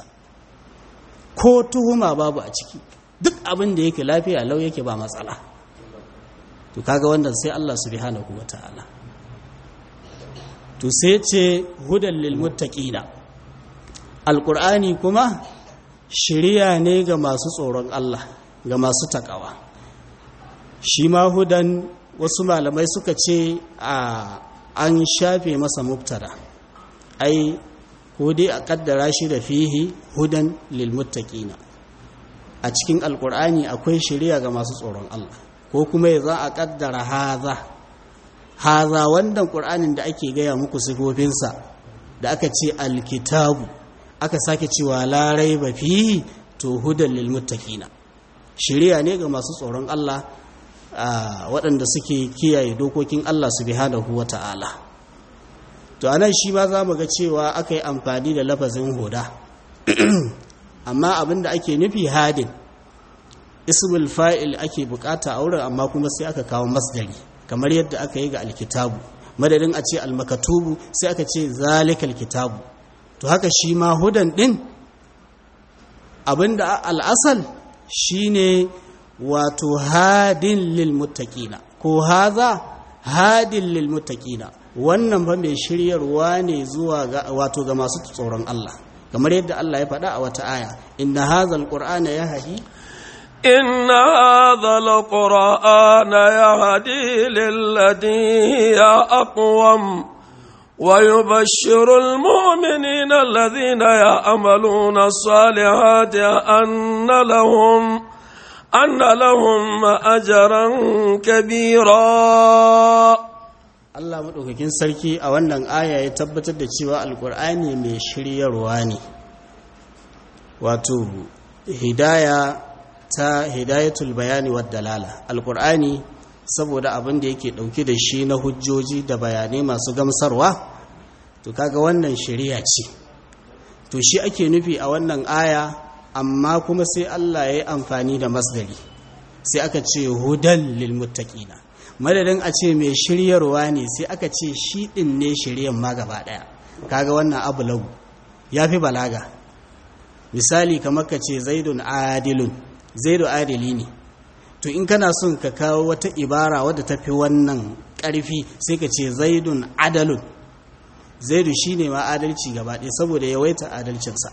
ko tuhuma babu a ciki duk abin da yake lafiya lau yake ba matsala to kaga wannan sai Allah subhanahu wata'ala to sai ce hudan lil muttaqina alqur'ani kuma shiriya ne ga masu tsoron Allah ga masu takawa shi ma hudan wasu malamai suka ce a an shafe masa mubtada ai hudi a kaddara shi da fihi hudan lil muttaqina a cikin alqur'ani akwai shiriya ga masu tsoron Allah ko kuma ya za a kaddara haza haza wannan ƙur'anin da ake gaya muku sifofinsa da aka ce alkitabu aka sake cewa larai ba fi to hudan lilmuttaqina shiriya ne ga masu tsoron Allah waɗanda suke kiyaye dokokin Allah subhanahu wata'ala to anan shi ma za mu ga cewa aka yi amfani da lafazin huda amma abinda ake nufi hadin ismul fa'il ake bukata a wurin amma kuma sai aka kawo masdari kamar yadda aka yi ga alkitabu madadin a ce almakatubu sai aka ce zalikal kitabu to haka shi ma hudan din abinda al'asal shine wato hadin lil muttaqina ko haza hadin lil muttaqina wannan fa mai shiryarwa ne zuwa ga wato ga masu tsoron Allah kamar yadda Allah ya faɗa a wata aya inna hadhal qur'ana yahdi إن هذا القرآن يهدي للتي هي أقوم ويبشر المؤمنين الذين يعملون الصالحات أن لهم أن لهم أجرا كبيرا Allah maɗaukakin sarki a wannan aya ya tabbatar da cewa alkur'ani mai shiryarwa ne wato hidaya ta hidayatul bayani wa dalala alkur'ani saboda abin da yake ɗauke da shi na hujjoji da bayanai masu gamsarwa to kaga wannan shari'a ce to shi ake nufi a wannan aya amma kuma sai Allah ya yi amfani da masdari sai aka ce hudan lil muttaqina madadin a ce mai shiryarwa ne sai aka ce shi din ne shiryan ma gaba daya kaga wannan abu lagu yafi balaga misali kamar ka ce zaidun adilun zaidu adili ne to in kana son ka kawo wata ibara wadda tafi wannan karfi sai ka ce zaidun adalun zaidu shine ma adalci gaba ɗaya saboda yawaita adalcinsa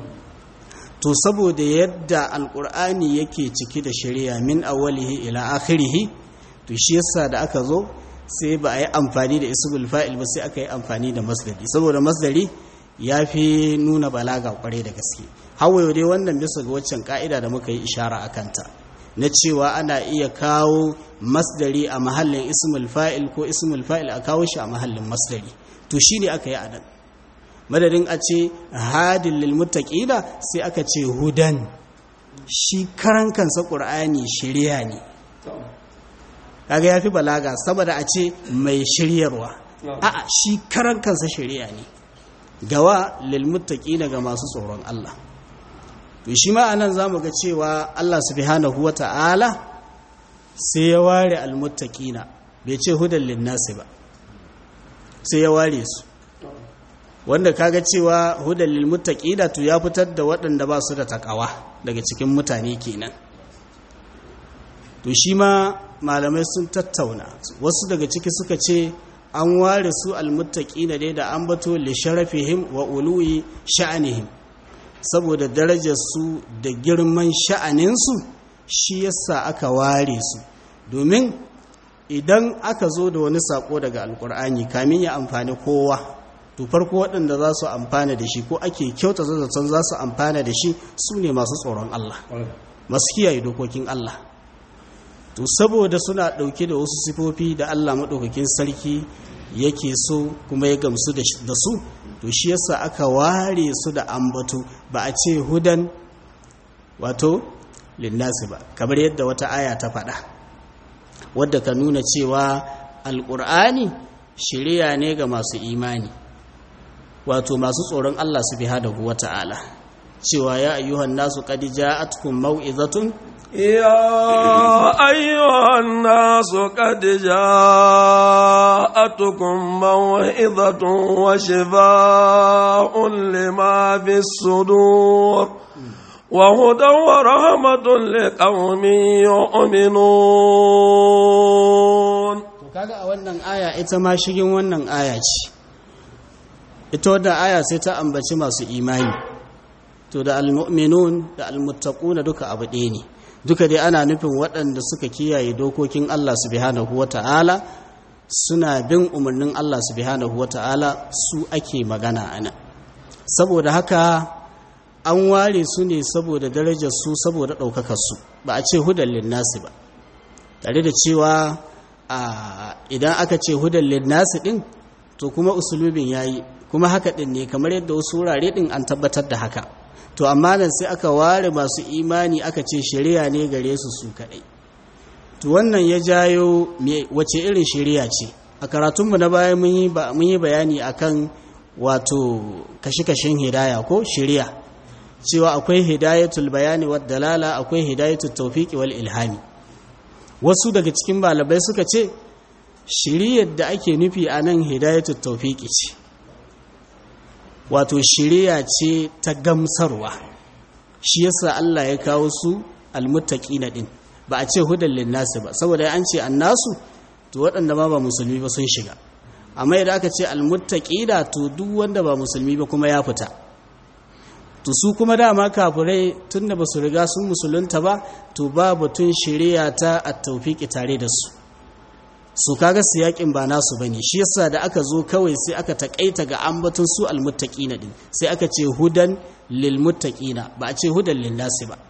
to saboda yadda alkur'ani yake ciki da shari'a min awwalihi ila akhirihi to shi yasa da aka zo sai ba a yi amfani da ismul fa'il ba sai aka yi amfani da masdari saboda masdari ya fi nuna balaga kware da gaske hawaye dai wannan bisa ga waccan ka'ida da muka yi ishara a kanta na cewa ana iya kawo masdari a mahallin ismul fa'il ko ismul fa'il a kawo shi a mahallin masdari to shine aka yi a nan madadin a ce hadin lilmuttaqina sai aka ce hudan shi karan kansa qur'ani shiriya ne kaga yafi balaga saboda a ce mai shiryarwa a'a shi karan kansa shiriya ne gawa lilmuttaqina ga masu tsoron Allah to shi ma anan zamu ga cewa Allah subhanahu wata'ala sai ya ware almuttaqina bai ce hudan linnasi ba sai ya ware su wanda kaga cewa hudan lil muttaqina to ya fitar da waɗanda ba su da takawa daga cikin mutane kenan to shi ma malamai sun tattauna wasu daga ciki suka ce an ware su al muttaqina dai da an bato li sharafihim wa uluwi sha'anihim saboda darajar su da girman sha'anin su shi yasa aka ware su domin idan aka zo da wani sako daga alkur'ani kamin ya amfani kowa to farko waɗanda za su amfana da shi ko ake kyauta zazzatan za su amfana da shi su ne masu tsoron Allah masu kiyaye dokokin Allah to saboda suna ɗauke da wasu sifofi da Allah maɗaukakin sarki yake so kuma ya gamsu da su to shi yasa aka ware su da ambato ba a ce hudan wato linnasi ba kamar yadda wata aya ta faɗa wadda ka nuna cewa alƙur'ani shirya ne ga masu imani wato masu tsoron Allah su biha da wa ta'ala cewa ya ayyuhan nasu qad ja'atkum mau'izatun يا أيها الناس قد جاءتكم موعظة وشفاء لما في الصدور وهدى ورحمة لقوم يؤمنون kaga a wannan aya ita ma shigin wannan aya ce ita wadda aya sai ta ambaci masu imani to da almu'minun da almuttaquna duka abu ɗaya ne duka dai ana nufin waɗanda suka kiyaye dokokin Allah subhanahu wata'ala suna bin umarnin Allah subhanahu wata'ala su ake magana ana saboda haka an ware su ne saboda darajar su saboda ɗaukakar su ba a ce hudan linnasi ba tare da cewa idan aka ce hudan linnasi ɗin to kuma usulubin yayi kuma haka ɗin ne kamar yadda wasu wurare ɗin an tabbatar da haka to amma nan sai aka ware masu imani aka ce shari'a ne gare su su kaɗai to wannan ya jayo wace irin shari'a ce a karatunmu na baya mun yi bayani akan wato kashe-kashen hidaya ko shari'a cewa akwai hidayatul bayani wa dalala akwai hidayatul tawfiqi wal ilhami wasu daga cikin malamai suka ce shiriyar da ake nufi a nan hidayatul tawfiqi ce wato shiriya ce ta gamsarwa shi yasa Allah ya kawo su almuttaqina din ba a ce hudan linnasi ba saboda an ce annasu to waɗanda ma ba musulmi ba sun shiga amma idan aka ce almuttaqina to duk wanda ba musulmi ba kuma ya fita to su kuma dama kafirai tunda ba su riga sun musulunta ba to ba batun shiriya ta at-tawfiqi tare da su su kaga siyakin ba nasu bane shi yasa da aka zo kawai sai aka takaita ga ambaton su almuttaqina din sai aka ce hudan lilmuttaqina ba a ce hudan linnasi ba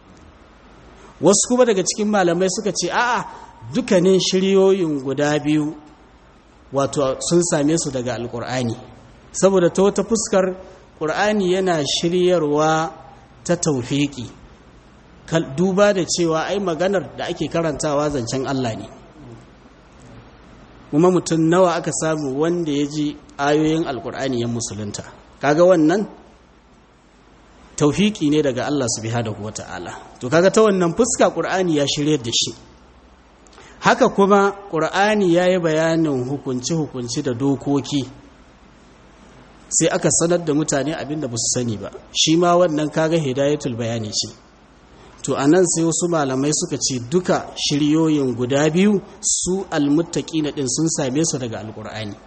wasu kuma daga cikin malamai suka ce a'a dukkanin shiryoyin guda biyu wato sun same su daga alkur'ani saboda ta wata fuskar ƙur'ani yana shiryarwa ta taufiki duba da cewa ai maganar da ake karantawa zancen Allah ne kuma mutum nawa aka samu wanda ya ji ayoyin alkur'ani ya musulunta kaga wannan taufiki ne daga Allah subhanahu wata'ala to kaga ta wannan fuska qur'ani ya shirye da shi haka kuma qur'ani yayi bayanin hukunci hukunci da dokoki sai aka sanar da mutane abinda ba su sani ba shi ma wannan kaga hidayatul bayani ce to anan sai wasu malamai suka ce duka shiryoyin guda biyu su almuttaqina din sun same su daga alqur'ani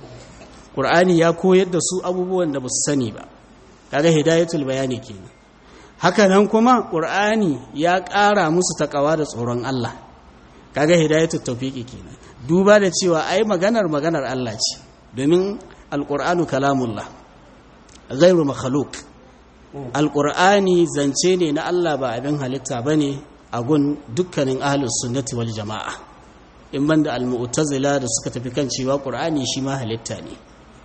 qur'ani ya koyar da su abubuwan da ba su sani ba kaga hidayatul bayani kenan haka nan kuma qur'ani ya ƙara musu takawa da tsoron Allah kaga hidayatul tawfiqi kenan duba da cewa ai maganar maganar Allah ce domin alqur'anu kalamullah ghairu makhluq alqur'ani zance ne na Allah ba abin halitta bane a gun dukkanin ahlus sunnati wal jamaa in banda al-mu'tazila da suka tafi kan cewa qur'ani shi ma halitta ne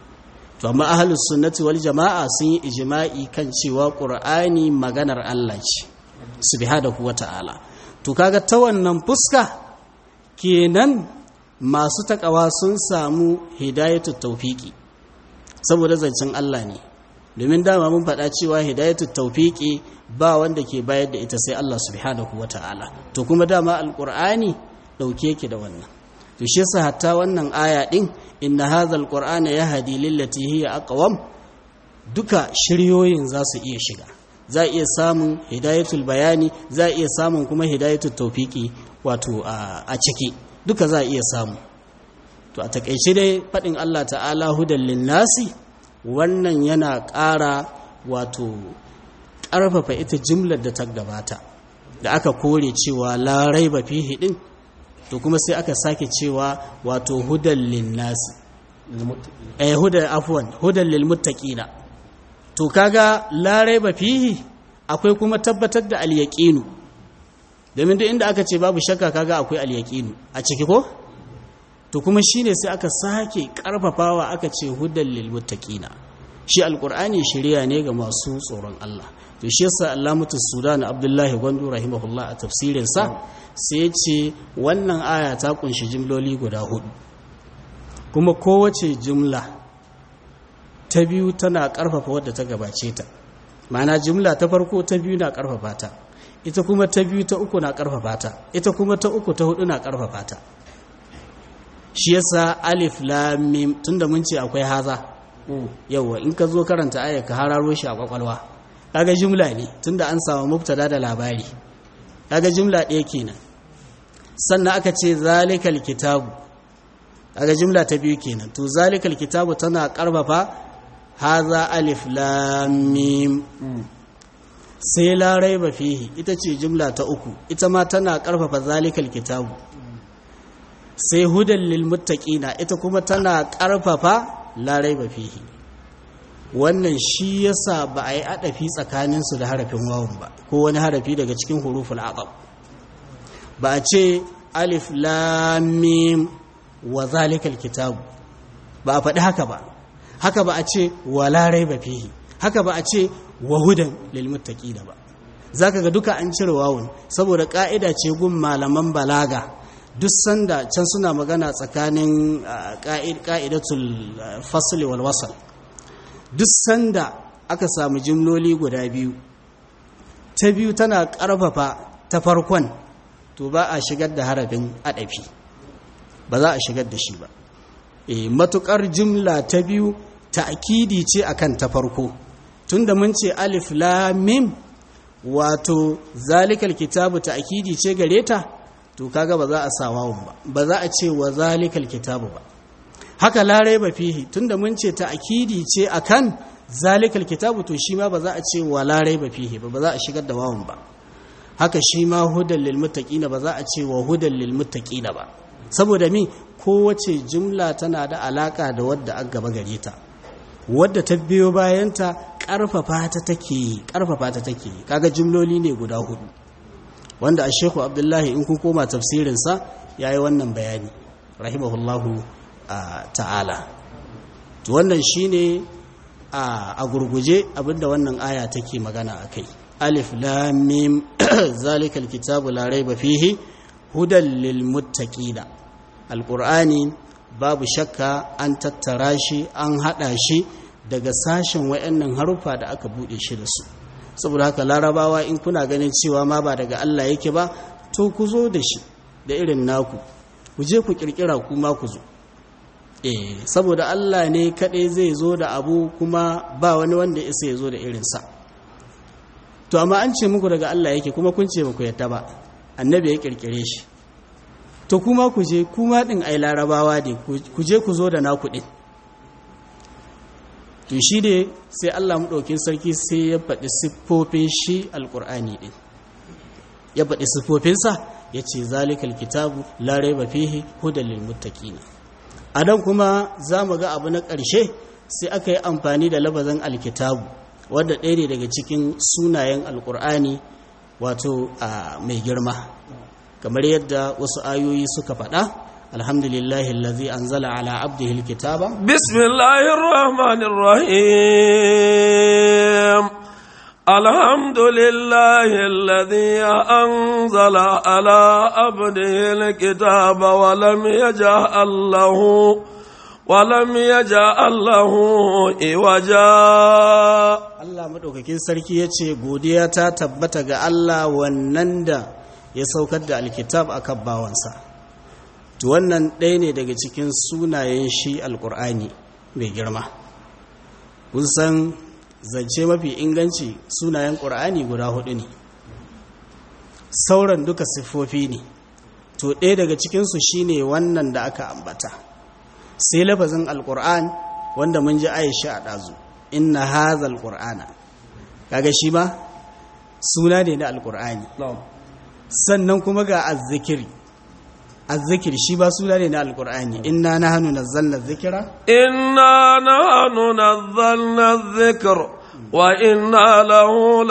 to amma ahlus sunnati wal jama'a sun yi ijma'i kan cewa qur'ani maganar Allah ce subhanahu wata'ala to kaga ta wannan fuska kenan masu takawa sun samu hidayatu tawfiqi saboda zancen Allah ne domin dama mun faɗa cewa hidayatu tawfiqi ba wanda ke bayar da ita sai Allah subhanahu wata'ala to kuma dama alqur'ani dauke yake da wannan to shi yasa hatta wannan aya din inna hadhal qur'ana yahdi lillati hiya aqwam duka shiryoyin za su iya shiga za iya samun hidayatul bayani za iya samun kuma hidayatul tawfiqi wato a ciki duka za iya samu to a takeice dai fadin Allah ta'ala hudan linnasi wannan yana ƙara wato ƙarfafa ita jimlar da ta gabata da aka kore cewa la raiba fihi din to kuma sai aka sake cewa wato hudan linnasi eh hudan afwan hudan lilmuttaqina to kaga la raiba fihi akwai kuma tabbatar da alyaqinu domin duk inda aka ce babu shakka kaga akwai alyaqinu a ciki ko to kuma shine sai aka sake karfafawa aka ce hudan lilmuttaqina shi alqur'ani shari'a ne ga masu tsoron Allah to shi yasa Allamatus Sudan Abdullahi Gwandu rahimahullah a tafsirin sa sai ce wannan aya ta kunshi jimloli guda hudu kuma kowace jimla ta biyu tana karfafa wadda ta gabace ta ma'ana jimla ta farko ta biyu na karfafa ta ita kuma ta biyu ta uku na karfafa ta ita kuma ta uku ta hudu na karfafa ta shi yasa alif lam mim tunda mun ce akwai haza yawa in ka zo karanta aya ka hararo shi a kwakwalwa kaga jumla ne tunda an samu mubtada da labari kaga jumla ɗaya kenan sannan aka ce zalikal kitabu kaga jumla ta biyu kenan to zalikal kitabu tana karfafa haza alif lam mim sai la raiba fihi ita ce jumla ta uku ita ma tana karfafa zalikal kitabu sai hudan lil muttaqina ita kuma tana karfafa la raiba fihi wannan shi yasa ba a yi adafi tsakaninsu da harafin wawun ba ko wani harafi daga cikin huruful aqab ba a ce alif lam mim wa zalikal kitabu ba a faɗi haka ba haka ba a ce wa la raiba fihi haka ba a ce wa hudan lil muttaqina ba zaka ga duka an cire wawun saboda ka'ida ce gun malaman balaga duk sanda can suna magana tsakanin ka'idatul fasli wal wasal duk sanda aka samu jimloli guda biyu ta biyu tana ƙarfafa ta farkon to ba a shigar da harafin adafi ba za a shigar da shi ba e matukar jimla ta biyu ta'kidi ce akan ta farko tunda mun ce alif lam mim wato zalikal kitabu ta'kidi ce gare ta to kaga ba za a sa wawun ba ba za a ce wa zalikal kitabu ba haka larai ba fihi tunda mun ce ta'kidi ce akan zalikal kitabu to shi ma ba za a ce wa larai ba fihi ba ba za a shigar da wawun ba haka shi ma hudan lil muttaqina ba za a ce wa hudan lil muttaqina ba saboda mi kowace jumla tana da alaka da wadda an gaba gare ta wadda ta biyo bayanta karfafa ta take karfafa ta take kaga jumloli ne guda hudu wanda a sheku abdullahi in kun koma tafsirinsa ya yi wannan bayani rahimahullahu ta'ala to wannan shine a gurguje abinda wannan aya take magana a kai alif lamim zalikal kitabu la raiba fihi hudan lil muttaqina alqur'ani babu shakka an tattara shi an haɗa shi daga sashen wayannan haruffa da aka buɗe shi da su saboda haka larabawa in kuna ganin cewa ma ba daga Allah yake ba to ku zo da shi da irin naku ku je ku kirkira ku ma ku zo eh saboda Allah ne kaɗai zai zo da abu kuma ba wani wanda isa ya zo da irinsa to amma an ce muku daga Allah yake kuma kun ce ba ku yadda ba annabi ya kirkire shi to kuma ku je kuma din ai larabawa ne ku je ku zo da naku din to shi ne sai Allah maɗaukin sarki sai ya faɗi siffofin shi alƙur'ani ɗin ya faɗi siffofinsa ya ce zalikal kitabu larai ba fihi hudallin muttaƙina a nan kuma za mu ga abu na ƙarshe sai aka yi amfani da labazin alkitabu wadda ɗaya ne daga cikin sunayen alƙur'ani wato a mai girma kamar yadda wasu ayoyi suka faɗa الحمد لله الذي أنزل على عبده الكتاب بسم الله الرحمن الرحيم الحمد لله الذي أنزل على عبده الكتاب ولم يجعل له ولم يجعل له إوجا Allah madaukakin sarki yace godiya ta tabbata ga Allah wannan da ya saukar da alkitab akan bawansa to wannan ɗaya ne daga cikin sunayen shi alkur'ani mai girma kun san zance mafi inganci sunayen ƙur'ani guda hudu ne sauran duka siffofi ne to ɗaya daga cikinsu shine wannan da aka ambata sai lafazin alkur'an wanda mun ji aisha a ɗazu inna hazal qur'ana kaga shi ma suna ne na alkur'ani sannan kuma ga azzikiri الذكر شي با سوره ne na alqur'ani inna nahnu nazzalna dhikra inna nahnu nazzalna dhikr wa inna lahu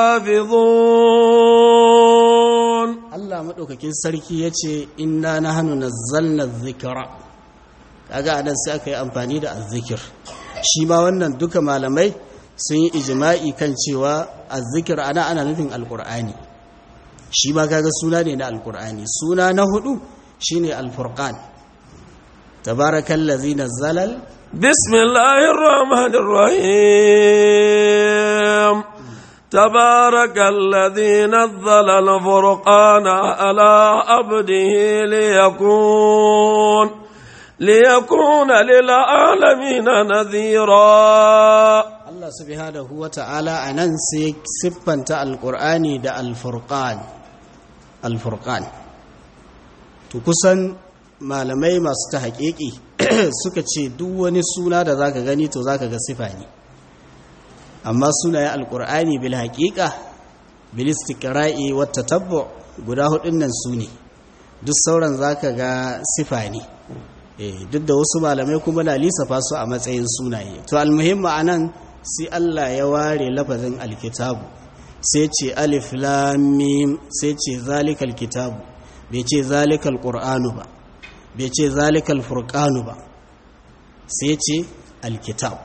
lahafizun Allah madaukakin sarki yace inna nahnu nazzalna dhikra kaga anan sai aka yi amfani da azzikir shi ma wannan duka malamai sun yi ijma'i kan cewa azzikir ana ana nufin alqur'ani shi ma kaga suna ne na alqur'ani suna na hudu shine al-furqan tabarakallazi nazzala bismillahir rahmanir rahim tabarakallazi nazzala al-furqana ala abdihi liyakun liyakuna lil alamin nadhira Allah subhanahu wa ta'ala anan sai siffanta al-qur'ani da al-furqan al-furqan to kusan malamai masu ta haƙiƙi suka ce duk wani suna da zaka gani to zaka ga sifa ne amma sunayen alƙur'ani bil haƙiƙa bil istiqra'i wat tatabbu guda hudun nan su ne duk sauran zaka ga sifa ne eh duk da wasu malamai kuma na lissafa su a matsayin sunaye to almuhimma anan sai Allah ya ware lafazin alkitabu sai ce alif lam mim sai ce zalikal kitabu bai ce zalikal ƙur'anu ba bai ce zalikal furƙanu ba sai ce alkitab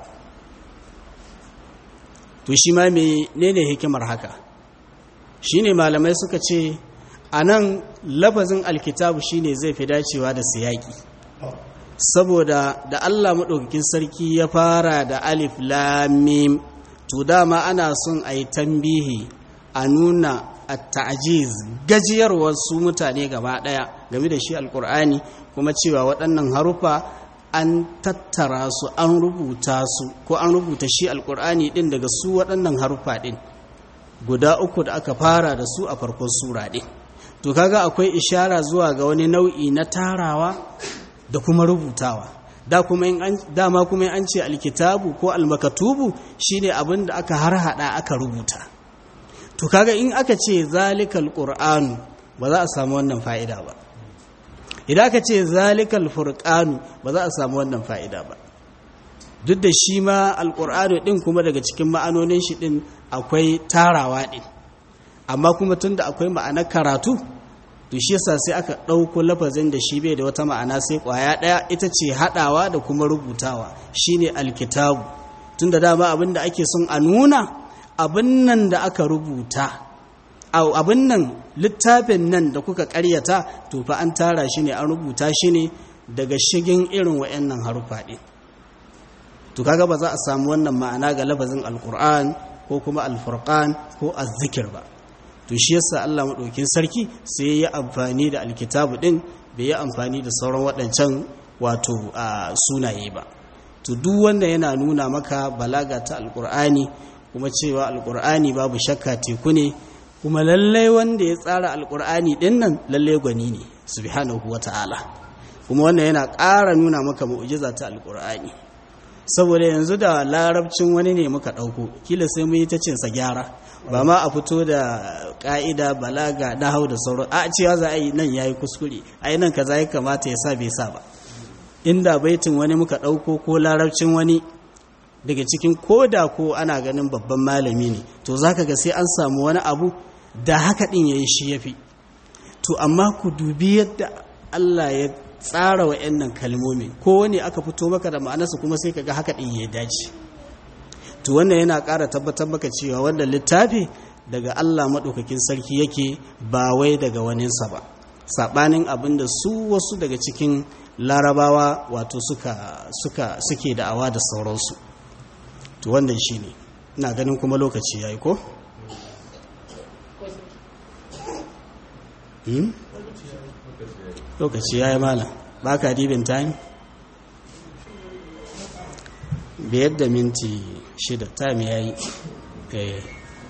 to shi ma ne ne hikimar haka shi ne malamai suka ce a nan lafazin alkitabu shi ne zai fi dacewa da siyaki saboda da allah maɗaukakin sarki ya fara da alif lamim to dama ana son a yi tambihi a nuna a ta'ajiz gajiyarwar su mutane gaba daya game da shi alkur'ani kuma cewa waɗannan harufa an tattara su an rubuta su ko an rubuta shi alkur'ani din daga su waɗannan harufa din guda uku da aka fara da su a farkon sura din to kaga akwai ishara zuwa ga wani nau'i na tarawa da kuma rubutawa da kuma in an dama kuma in an ce alkitabu ko almakatubu shine abin da aka harhaɗa aka rubuta to kaga in aka ce zalikal qur'anu ba za a samu wannan fa'ida ba idan aka ce zalikal furqanu ba za a samu wannan fa'ida ba duk da shi ma alqur'anu din kuma daga cikin ma'anonin shi din akwai tarawa din amma kuma tunda akwai ma'anar karatu to shi yasa sai aka ɗauko lafazin da shi bai da wata ma'ana sai ƙwaya ɗaya ita ce haɗawa da kuma rubutawa shine alkitabu tunda dama abin da ake son a nuna abin nan da aka rubuta abin nan littafin nan da kuka karyata to fa an tara shi ne an rubuta shi ne daga shigin irin wa'annan harufa ɗin to kaga ba za a samu wannan ma'ana ga lafazin alkur'an ko kuma alfurqan ko azzikir ba to shi yasa Allah madaukin sarki sai ya amfani da alkitabu din bai yi amfani da sauran waɗancan wato a sunaye ba to duk wanda yana nuna maka balaga ta alkur'ani kuma cewa alkur'ani babu shakka teku ne kuma lallai wanda ya tsara alkur'ani din nan lallai gwani ne subhanahu wata'ala kuma wannan yana ƙara nuna maka mu'jiza ta alkur'ani saboda yanzu da larabcin wani ne muka ɗauko kila sai mu yi ta cinsa gyara ba ma a fito da ƙa'ida balaga hau da sauran a cewa za a yi nan ya yi kuskure a yi nan kaza ya kamata ya sa bai sa ba inda baitin wani muka ɗauko ko larabcin wani daga cikin koda ko ana ganin babban malami ne to za ka ga sai an samu wani abu da haka ɗin ya yi shi ya fi to amma ku dubi yadda allah ya tsara wa nan kalmomi ko wani aka fito maka da ma'anarsa kuma sai ka ga haka ɗin ya dace to wannan yana ƙara tabbatar maka cewa wannan littafi daga allah maɗaukakin sarki yake ba wai daga waninsa ba saɓanin abin da su wasu daga cikin larabawa wato suka suka suke da'awa da sauransu to wannan shine ina ganin kuma lokaci yayi ko hmm? lokaci yayi malam baka dibin time biyar da minti shida time yayi eh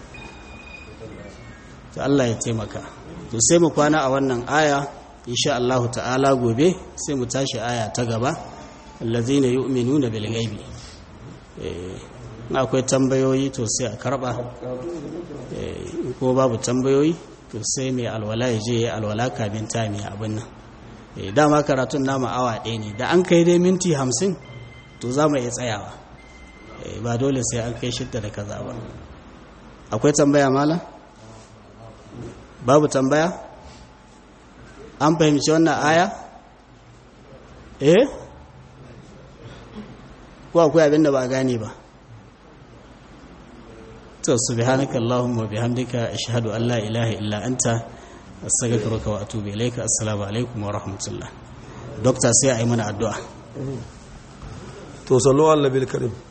to Allah ya taimaka to sai mu kwana a wannan aya insha Allah ta'ala gobe sai mu tashi aya ta gaba allazina yu'minuna bil ghaibi eh akwai tambayoyi to sai a karba eh ko babu tambayoyi to sai mai alwala ya je alwala kamin ta mai abin nan eh dama karatun namu awa ɗaya ne da an kai dai minti hamsin to za mu iya tsayawa eh ba dole sai an kai shidda da kaza ba akwai tambaya mala babu tambaya an fahimci wannan aya eh ko akwai abin da ba gane ba to subhanaka allahumma bihamdika ashhadu an la ilaha illa anta astaghfiruka wa atubu ilayka assalamu alaikum wa rahmatullah doctor sai ayi mana addu'a to sallu ala nabil karim